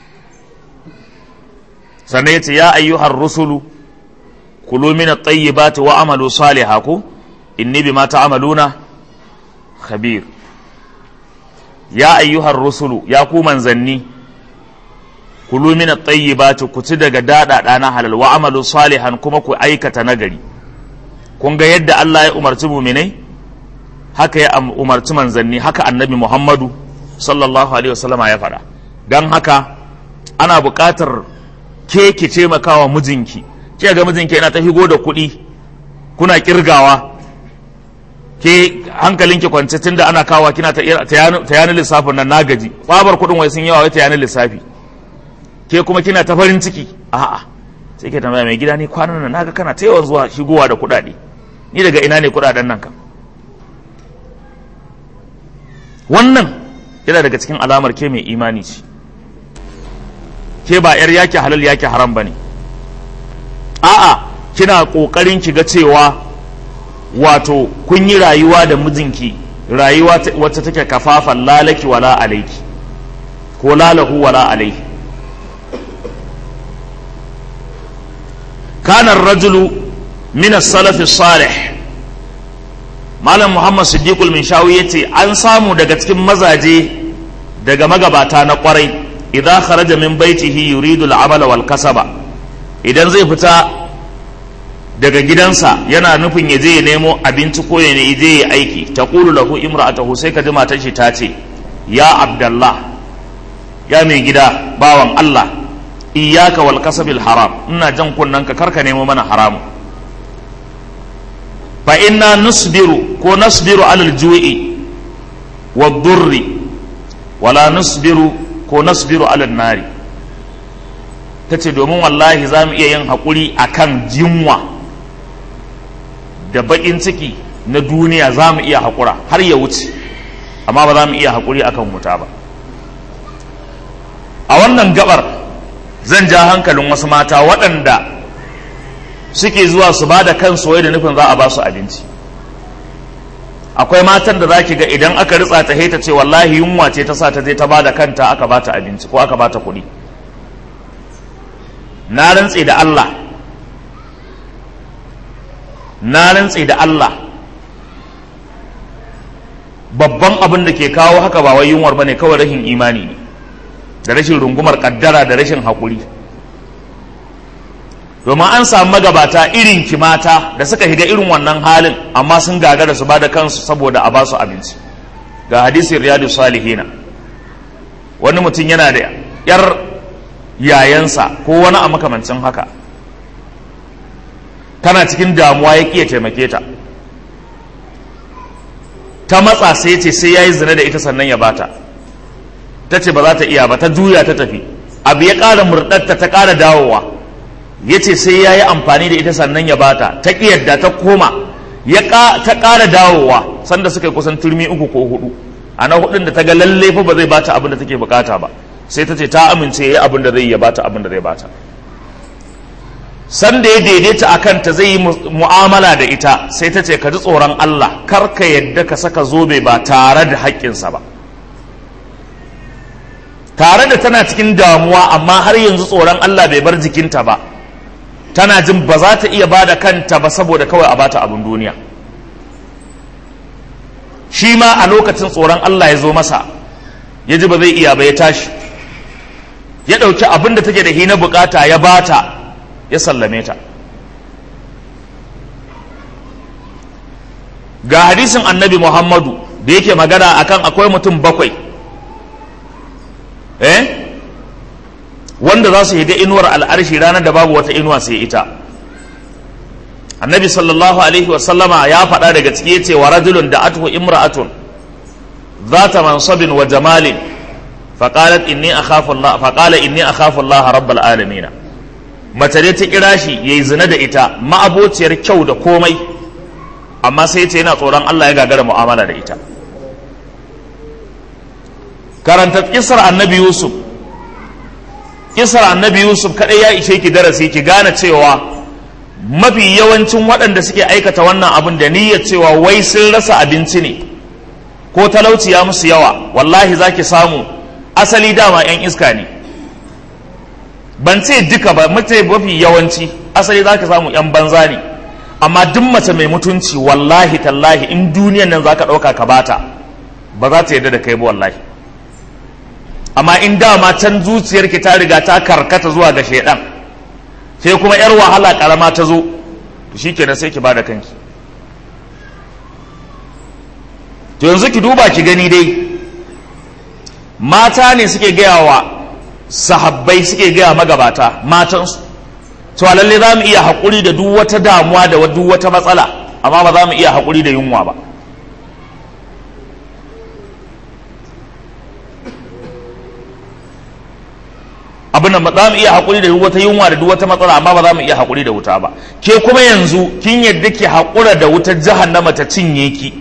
sannan yace ya ayyuhar rusulu kulu min at-tayyibati wa amalu salihan ku inni bima ta'maluna khabir ya ayyuhar rusulu ya ku manzanni kulu min at-tayyibati ku ci daga daɗaɗa na halal wa amalu salihan kuma ku aikata nagari kun ga yadda Allah ya umarci muminai haka ya umarci manzanni haka annabi Muhammadu sallallahu alaihi wasallama ya faɗa don haka ana buƙatar ke ki taimakawa mijinki ke ga mijinki yana ta higo da kuɗi kuna kirgawa ke hankalinki kwance tunda ana kawa kina ta yanar lissafin nan na gaji tsabar kuɗin wai sun yawa wai ta yanar lissafi ke kuma kina ta farin ciki a'a sai ke tambaya mai gida ne kwanan nan naga kana ta yawan zuwa shigowa da kuɗaɗe ni daga ina ne kuɗaɗen nan kam wannan yana daga cikin alamar ke mai imani ce ke ba yar yaki halal yaki haram bane a'a kina kokarin ki ga cewa wato kun yi rayuwa da mijinki rayuwa wacce take kafafan lalaki wala alaiki ko lalahu wala alaihi kana rajulu min as-salaf salih malam muhammad siddiqul minshawi yace an samu daga cikin mazaje daga magabata na kwarai idan kharaja min baitihi yuridu al-amala wal kasaba idan zai fita daga gidansa yana nufin ya je ya nemo abinci ko ya je ya aiki taqulu lahu imra'atuhu sai ka ji matar shi ta ce ya abdallah ya mai gida bawan Allah iyyaka wal kasabil haram ina jan kunnen ka karka nemo mana haramu fa inna nusbiru ko nasbiru alal ju'i wa durri wala nusbiru ko nasbiru alal nari tace domin wallahi za mu iya yin haƙuri akan jinwa da baƙin ciki na duniya za mu iya haƙura har ya wuce amma ba za mu iya haƙuri akan wuta ba a wannan gabar zan ja hankalin wasu mata waɗanda suke zuwa su ba da kansu wai da nufin za a ba su abinci akwai matan da za ki ga idan aka ritsa ta ta ce wallahi yunwa ce ta sa ta je ta ba da kanta aka ba ta abinci ko aka ba ta kuɗi na rantse da Allah na rantse da Allah babban abin da ke kawo haka ba wai yunwar bane kawai rashin imani ne da rashin rungumar kaddara da rashin haƙuri domin an samu magabata irin kimata da suka higa irin wannan halin amma sun gagara su ba da kansu saboda a ba su abinci ga hadisin riyadu salihina wani mutum yana da yar yayansa ko wani a makamancin haka tana cikin damuwa ya ƙiya taimake ta ta matsa sai ce sai ya yi zina da ita sannan ya bata ta ce ba za ta iya ba ta juya ta tafi abu ya ƙara murɗarta ta ƙara dawowa ya ce sai ya yi amfani da ita sannan ya bata ta yadda ta koma ya ta ƙara dawowa sanda suka yi kusan turmi uku ko hudu a na hudun da ta ga lalle fa ba zai bata abin da take bukata ba sai ta ce ta amince ya yi abin da zai ya bata abin da zai bata sanda ya daidaita a kanta zai yi mu'amala da ita sai ta ce ka ji tsoron Allah kar ka yadda ka saka zobe ba tare da haƙƙinsa ba tare da tana cikin damuwa amma har yanzu tsoron Allah bai bar jikinta ba tana jin ba za ta iya ba da kanta ba saboda kawai a bata abin duniya shi ma a lokacin tsoron Allah ya zo masa ya ji ba zai iya ba ya tashi ya ɗauki abin da take da hina bukata ya bata ya sallame ta ga hadisin annabi muhammadu da yake magana akan akwai mutum bakwai eh wanda za su yi ga inuwar al'arshi ranar da babu wata inuwa sai ita annabi sallallahu alaihi wasallama ya faɗa daga ciki ya ce wa rajulun da atuhu imra'atun zata mansabin wa jamalin فقالت إني أخاف الله فقال إني أخاف الله رب العالمين mace dai ta kira shi ya yi zina da ita ma'abociyar kyau da komai amma sai ce yana tsoron Allah ya gagara mu'amala da ita karanta kisar annabi yusuf kisar annabi yusuf kadai ya ishe ki darasi ki gane cewa mafi yawancin waɗanda suke aikata wannan abin da niyyar cewa wai sun rasa abinci ne ko talauci ya musu yawa wallahi za ki samu asali dama 'yan iska ne ban ce duka ba mace mafi yawanci asali za ka samu 'yan banza ne amma duk mace mai mutunci wallahi tallahi in duniyan nan za ka ɗauka ka bata ba za ta yarda da kai ba wallahi amma in dama can zuciyarki ta riga ta karkata zuwa ga shaidan sai kuma 'yar wahala karama ta zo to shi kenan sai ki ba da kanki to yanzu ki duba ki gani dai mata ne suke gaya wa sahabbai suke gaya magabata matansu cewa lalle za mu iya haƙuri da duk wata damuwa da duk wata matsala amma ba za mu iya haƙuri da yunwa ba abin da za mu iya haƙuri da duk wata yunwa da duk wata matsala amma ba za mu iya haƙuri da wuta ba ke kuma yanzu kin yadda ke haƙura da wutar jahannama ta cinye ki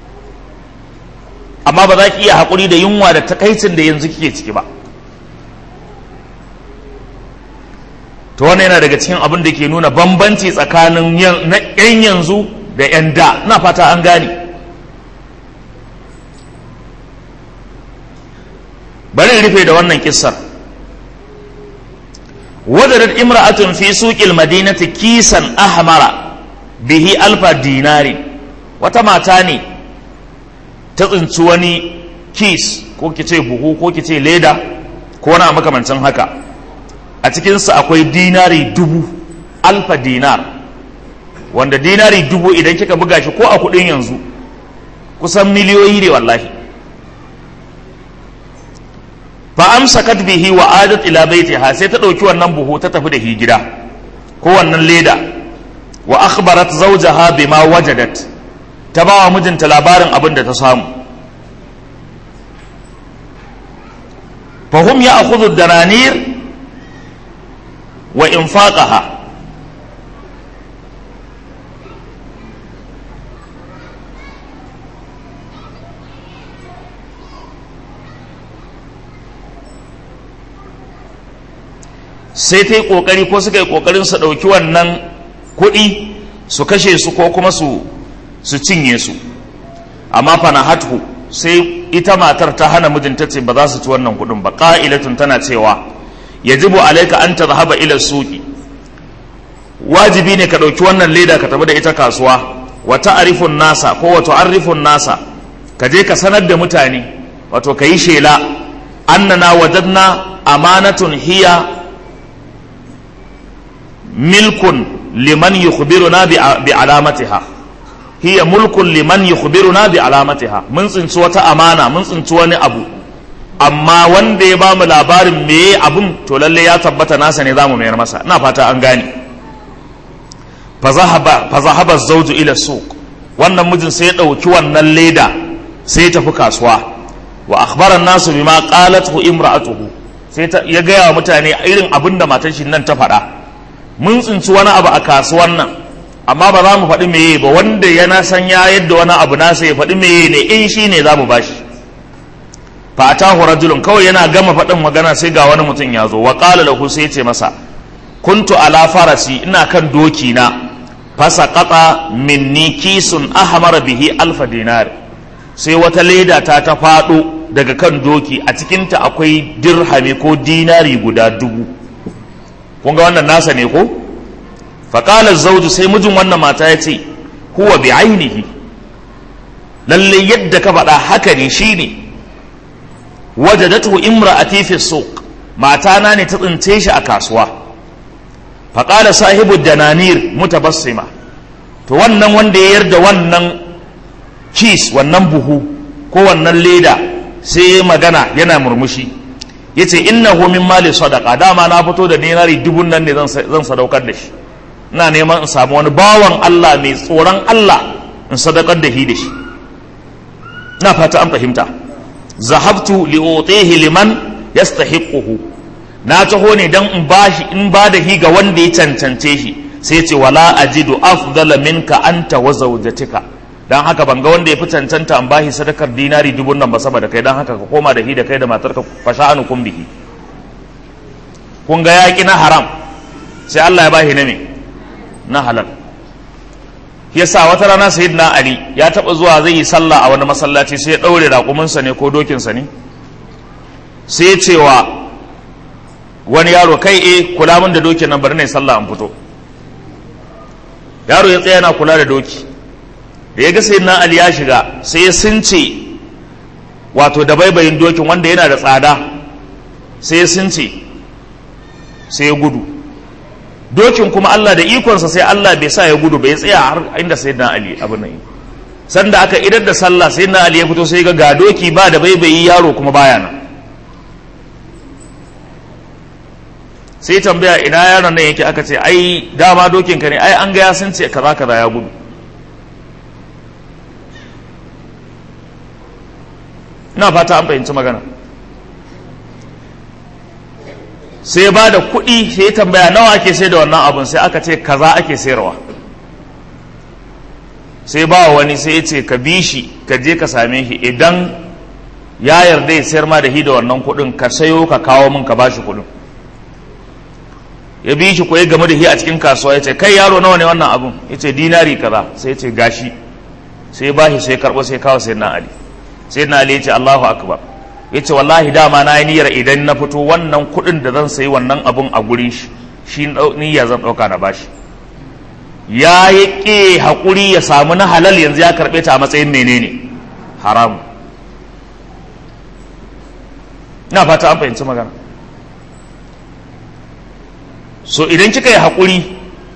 amma ba za ki iya haƙuri da yunwa da takaicin da yanzu kike ciki ba to wannan yana daga cikin abin da ke nuna bambanci tsakanin yan yanzu da yan da na fata an gane bari rufe da wannan kissar wadadat imra'atun fi suqil madinati kisan ahmara bihi alfa dinari wata mata ne ta tsinci wani kis ko kice buhu ko kice leda ko wani makamancin haka a cikinsa akwai dinari dubu alfa dinar wanda dinari dubu idan kika buga shi ko a kudin yanzu kusan miliyoyi ne wallahi fa amsakat bihi wa adat ila baitiha sai ta dauki wannan buhu ta tafi da shi gida ko wannan leda wa akhbarat zawjaha bima wajadat ta ba wa mijinta labarin abin da ta samu fahum ya akhudhu dananir wa infaqaha sai ta yi ƙoƙari ko suka yi ƙoƙarin su ɗauki wannan kuɗi su kashe su ko kuma su su cinye su amma fana hatu sai ita matar ta hana mijinta ce ba za su ci wannan kuɗin ba ƙa'ilatun tana cewa yajibu alaika an ta zahaba ila suki wajibi ne ka ɗauki wannan leda ka tafi da ita kasuwa wa ta'rifun nasa ko wa tu'arrifun nasa ka je ka sanar da mutane wato ka yi shela annana wajadna amanatun hiya milkun liman yukhbiruna bi alamatiha hiya mulkun liman yukhbiruna bi alamatiha mun tsinci wata amana mun tsinci wani abu amma wanda ya bamu labarin meye abun to lalle ya tabbata nasa ne zamu mayar masa ina fata an gane fa zahaba zawju ila suq wannan mijin sai ya dauki wannan leda sai ya tafi kasuwa wa akhbara nasu bima qalathu imra'atuhu sai ya gaya wa mutane irin abin da matar shi nan ta faɗa mun tsinci wani abu a kasuwan nan amma ba za mu faɗi meye ba wanda yana san ya yadda wani abu nasa ya faɗi meye ne in shi ne za mu bashi fa atahu rajulun kawai yana gama faɗin magana sai ga wani mutum ya zo wa qala lahu sai ce masa kuntu ala farasi ina kan doki na fasa qata minni kisun ahmara bihi alfa dinar sai wata leda ta ta faɗo daga kan doki a cikinta akwai dirhami ko dinari guda dubu kun ga wannan nasa ne ko faƙalar zauju sai mijin wannan mata ya ce huwa bi ainihi lalle yadda ka faɗa haka ne shi ne wajadatu imra'ati fi suq matana ne ta tsince shi a kasuwa faƙala sahibu dananir mutabassima to wannan wanda ya yarda wannan kis wannan buhu ko wannan leda sai ya magana yana murmushi ya ce innahu min mali sadaka dama na fito da dinari dubun nan ne zan sadaukar da shi ina neman in samu wani bawan Allah mai tsoron Allah in sadakar da shi da shi ina fata an fahimta zahabtu li utihi liman yastahiquhu na taho ne dan in bashi in ba da hi ga wanda ya cancance shi sai ce wala ajidu afdala minka anta wa zawjatika dan haka ban ga wanda ya fi cancanta an bashi sadakar dinari dubun nan ba saboda kai dan haka ka koma da hi da kai da matarka fasha'anu kun bihi kun ga yaki na haram sai Allah ya bashi na me na halal yasa wata rana sayyidina ali ya taba zuwa zai yi sallah a wani masallaci sai ya daure raƙuminsa ne ko dokinsa ne sai ya cewa wani yaro kai eh kula min da dokin nan bari ne sallah an fito yaro ya tsaya yana kula da doki da ya ga sayyidina ali ya shiga sai ya sunce wato da baibayin dokin wanda yana da tsada sai ya sunce sai ya gudu dokin kuma Allah da ikonsa sai Allah bai sa ya gudu bai tsaya har inda sayyidina Ali abin nan sanda aka idar da sallah sayyidina Ali ya fito sai ga ga doki ba da baibayi yaro kuma baya nan sai tambaya ina yaron nan yake aka ce ai dama dokin ka ne ai an ga ya sun ce kaza kaza ya gudu ina fata an fahimci magana sai ba da kuɗi sai ya tambaya nawa ake sai da wannan abun sai aka ce kaza ake sayarwa sai ba wani sai ya ce ka bi shi ka je ka same shi idan ya yarda ya sayar ma da hi da wannan kuɗin ka sayo ka kawo min ka bashi kuɗin ya bi shi ko ya game da hi a cikin kasuwa ya ce kai yaro nawa ne wannan abun ya ce dinari kaza sai ya ce gashi sai ya bashi sai ya karɓo sai ya kawo sai na ali sai na ali ya ce allahu akbar ya ce wallahi dama na yi niyyar idan na fito wannan kuɗin da zan sayi wannan abun a gurin shi shi niyya zan ɗauka na bashi ya yi ƙe haƙuri ya samu na halal yanzu ya karɓe ta a matsayin menene haramu ina fata an fahimci magana so idan kika yi haƙuri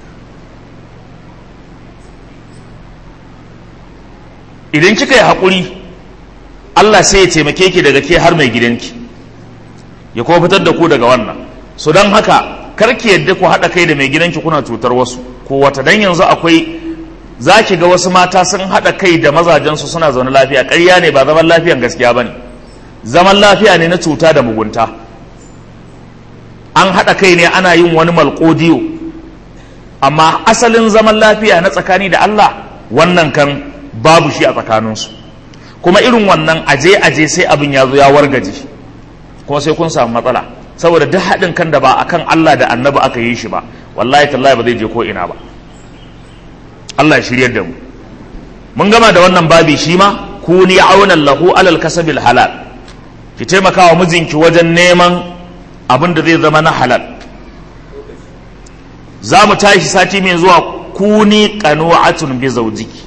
idan kika yi haƙuri Allah sai ya taimake ki daga ke har mai gidanki ya kuma fitar da ku daga wannan so don haka karki yadda ku haɗa kai da mai gidanki kuna cutar wasu ko wata dan yanzu akwai za ki ga wasu mata sun haɗa kai da mazajensu suna zaune lafiya ƙarya ne ba zaman lafiyan gaskiya ba ne zaman lafiya ne na cuta da mugunta an haɗa kai ne ana yin wani malƙodiyo amma asalin zaman lafiya na tsakani da Allah wannan kan babu shi a tsakaninsu kuma irin wannan aje aje sai abin ya zo ya wargaje kuma sai kun samu matsala saboda duk haɗin kan da ba akan Allah da annabi aka yi shi ba wallahi tallahi ba zai je ko ina ba Allah ya shiryar da mu mun gama da wannan babi shi ma kuni aunan lahu alal kasabil halal ki taimaka wa mijinki wajen neman abin da zai zama na halal za mu tashi sati mai zuwa kuni qanu'atun bi zawjiki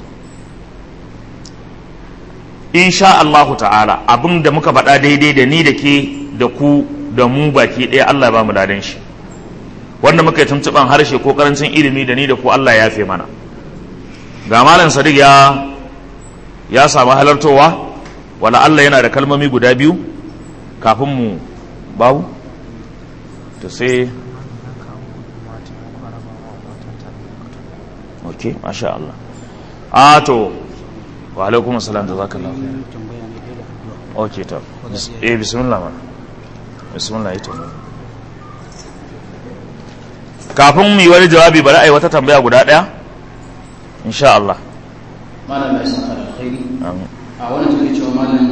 insha Allahu ta'ala abin da muka faɗa daidai da ni da ke da ku da mu baki ɗaya Allah ya ba mu dadan shi wanda muka yi tuntuɓan harshe ko karancin ilimi da ni da ku Allah ya fi mana ga malam sadiq ya ya samu halartowa wala Allah yana da kalmomi guda biyu kafin mu babu to sai ok masha Allah a to wa alaikum assalam da zaka lafi ok to eh bismillah man bismillah ita kafin mu yi wani jawabi bari a yi wata tambaya guda daya insha Allah malam ya saka alkhairi amin a wannan take cewa malam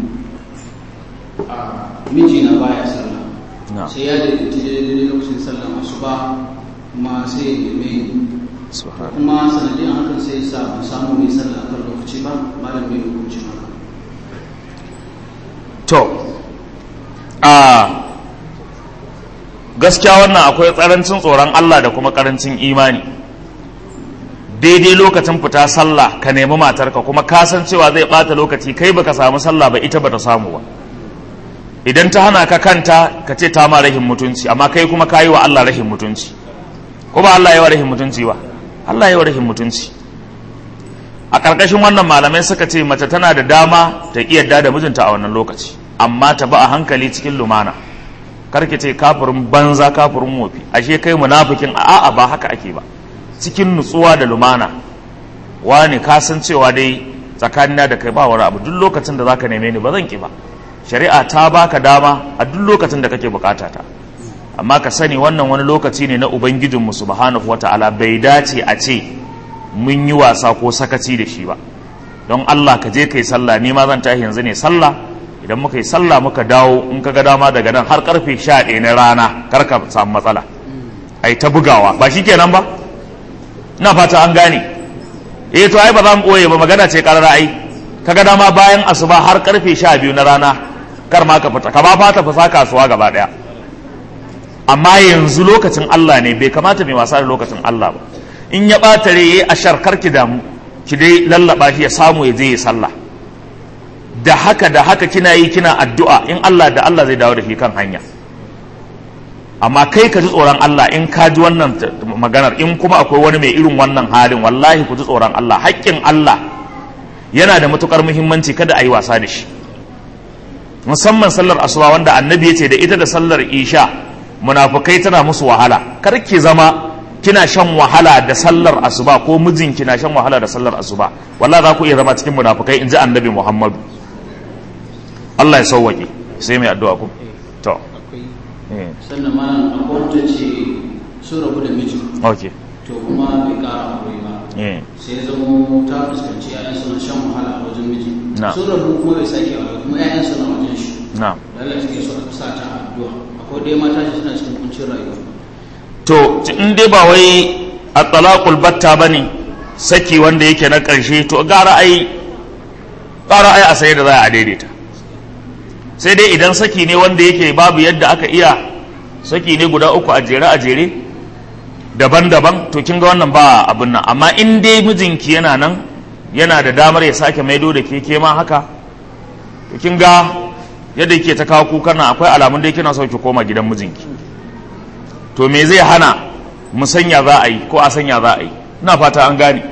a miji na baya sallah na sai ya da daidai lokacin sallah asuba kuma sai ya neme ni subhanahu kuma sanadin hakan sai ya sa ban samu mai sallah kan lokaci ba malam bai hukunci haka to a gaskiya wannan akwai tsarancin tsoron Allah da kuma karancin imani daidai lokacin fita sallah ka nemi matarka kuma ka san cewa zai bata lokaci kai baka samu sallah ba ita bata samu ba idan ta hana ka kanta ka ce ta ma rahin mutunci amma kai kuma ka yi wa Allah rahin mutunci ko ba Allah ya wa rahin mutunci ba Allah ya wa rahin mutunci a ƙarƙashin wannan malamai suka ce mace tana da dama ta ƙi yadda da mijinta a wannan lokaci amma ta ba a hankali cikin lumana karki ce kafirin banza kafirin wofi ashe kai munafikin a'a ba haka ake ba cikin nutsuwa da lumana wani ka san cewa dai tsakanina da kai ba wani abu duk lokacin da zaka neme ni ba zan ki ba shari'a ta baka dama a duk lokacin da kake bukata ta amma ka sani wannan wani lokaci ne na ubangijinmu subhanahu wata'ala bai dace a ce mun yi wasa ko sakaci da shi ba don Allah ka je kai sallah ni ma zan tashi yanzu ne sallah idan muka yi sallah muka dawo in ka ga dama daga nan har karfe 11 na rana kar ka samu matsala ai ta bugawa ba shi kenan ba ina fata an gane eh to ai ba za mu boye ba magana ce karara ai kaga dama bayan asuba har karfe 12 na rana kar ma ka fita ka ba fata fasa kasuwa gaba daya amma yanzu lokacin Allah ne bai kamata mai wasa da lokacin Allah ba in ya ɓata rai a sharkar ki damu ki dai lallaba shi ya samu ya je ya sallah da haka da haka kina yi kina addu'a in Allah da Allah zai dawo da shi kan hanya amma kai ka ji tsoron Allah in ka ji wannan t- maganar in kuma akwai wani mai irin wannan halin wallahi ku ji tsoron Allah haƙƙin Allah yana da matukar muhimmanci kada a yi wasa da shi musamman sallar asuba wanda annabi ya ce da ita da sallar isha munafukai tana musu wahala kar ki zama kina shan wahala da sallar asuba ko mijin kina shan wahala da sallar asuba wallahi za ku iya zama cikin munafukai in ji annabi muhammadu Allah ya sauwaƙe sai mai addu'a ku to akwai eh, sannan malam akwai wata ce sun rabu da miji okay to kuma bai kara aure ba eh, sai ya zama ta fuskanci ƴaƴan suna shan wahala a wajen miji Na. sun rabu kuma bai sake aure kuma ƴaƴan suna wajen shi na lallai suke so a sa ta a addu'a akwai dai mata shi suna cikin kuncin rayuwa to ci- in dai ba wai a talaqul batta bane saki wanda yake na ƙarshe to gara ai gara ai a sai da za a daidaita sai dai idan saki ne wanda yake babu yadda aka iya saki ne guda uku a jere a jere daban-daban to kin ga wannan ba abin nan amma in dai mijinki yana nan yana da damar ya sake maido da ke ke ma haka to kin ga yadda yake ta kawo kukan nan akwai alamun dai kina so ki koma gidan mijinki to me zai hana mu sanya za a yi ko a sanya za a yi ina fata an gane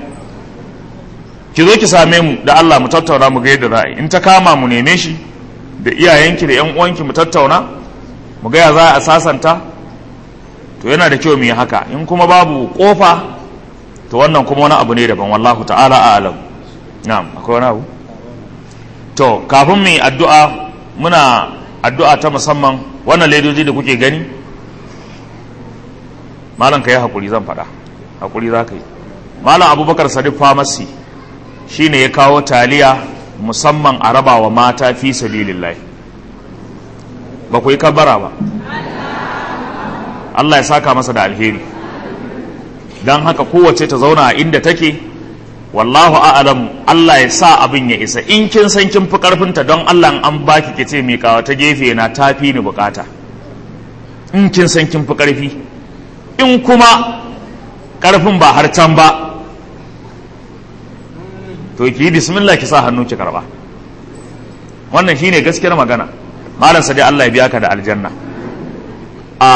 ki zo ki same mu da Allah mu tattauna mu ga yadda za a yi in ta kama mu neme shi da iyayenki da yan uwanki mu tattauna mu ga ya za a sasanta to yana da kyau mu yi haka in kuma babu kofa to wannan kuma wani abu ne daban wallahu ta'ala a'lam na'am akwai wani abu to kafin mu yi addu'a muna addu'a ta musamman wannan ledoji da kuke gani malam ka yi haƙuri zan faɗa haƙuri za ka yi malam abubakar sadiq famasi shi ne ya kawo taliya musamman a raba wa mata fi sabilillahi ba ku yi kabara ba Allah ya saka masa da alheri don haka kowace ta zauna a inda take wallahu a'lamu Allah ya sa abin ya isa in kin san kin fi karfinta don Allah an baki ki ce miƙawa ta gefe na tafi ni bukata in kin san kin fi karfi in kuma karfin ba har can ba to ki yi bismillah ki sa hannu ki karba wannan shine gaskiyar magana malam sadi Allah ya biya ka da aljanna a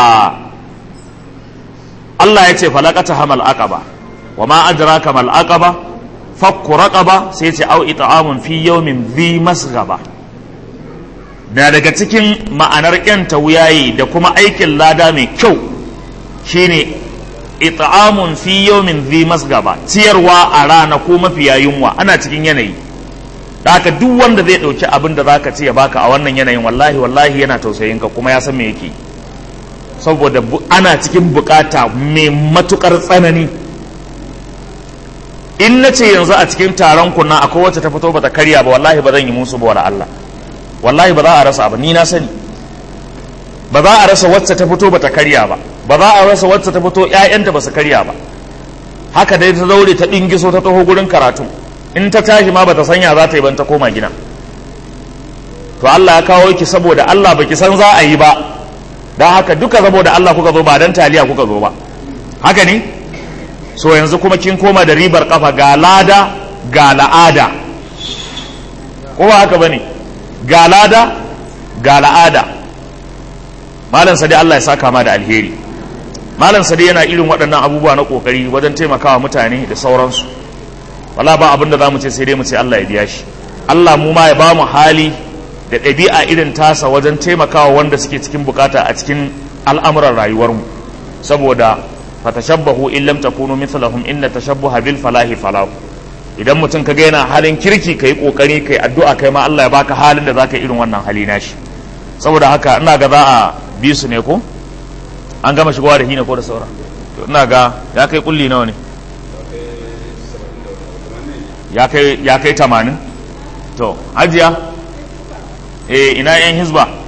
Allah ya ce falaqata hamal aqaba wa ma adraka mal aqaba fakku raqaba sai ce au it'amun fi yawmin dhi masghaba na daga cikin ma'anar kyanta wuyayi da kuma aikin lada mai kyau shine it'amun fi yawmin dhi masghaba ciyarwa a rana ko mafiya yunwa ana cikin yanayi da haka duk wanda zai dauki abin da zaka ce ya baka a wannan yanayin wallahi wallahi yana tausayin ka kuma ya san me yake saboda ana cikin bukata mai matukar tsanani in na ce yanzu a cikin taron kunna akwai wacce ta fito bata karya ba wallahi ba zan yi musu ba wala Allah wallahi ba za a rasa ba ni na sani ba za a rasa wacce ta fito bata karya ba ba za a rasa wacce ta fito ƴaƴanta ba su karya ba haka dai ta zaure ta dingiso ta taho gurin karatu in ta tashi ma bata sanya za ta yi ban ta koma gida to Allah ya kawo ki saboda Allah baki san za a yi ba don haka duka saboda Allah kuka zo ba dan taliya kuka zo ba haka ne so yanzu kuma kin koma da ribar kafa ga lada ga la'ada ko ba haka bane ga lada ga la'ada malam sadi Allah ya saka ma da alheri malam sadi yana irin waɗannan abubuwa na kokari wajen taimakawa mutane da sauransu wala ba abin da za mu ce sai dai mu ce Allah ya biya shi Allah mu ma ya ba mu hali da ɗabi'a irin tasa wajen taimakawa wanda suke cikin bukata a cikin al'amuran rayuwarmu saboda fatashabbahu in lam takunu mithlahum inna tashabbuha bil falahi falahu idan mutum kaga yana halin kirki kai kokari kai addu'a kai ma Allah ya baka halin da zaka irin wannan hali nashi saboda haka ina ga za a bi su ne ko an gama shigowa da hina ko da saura to ina ga ya kai kulli nawa ne ya kai ya kai 80 to hajiya eh ina yan hizba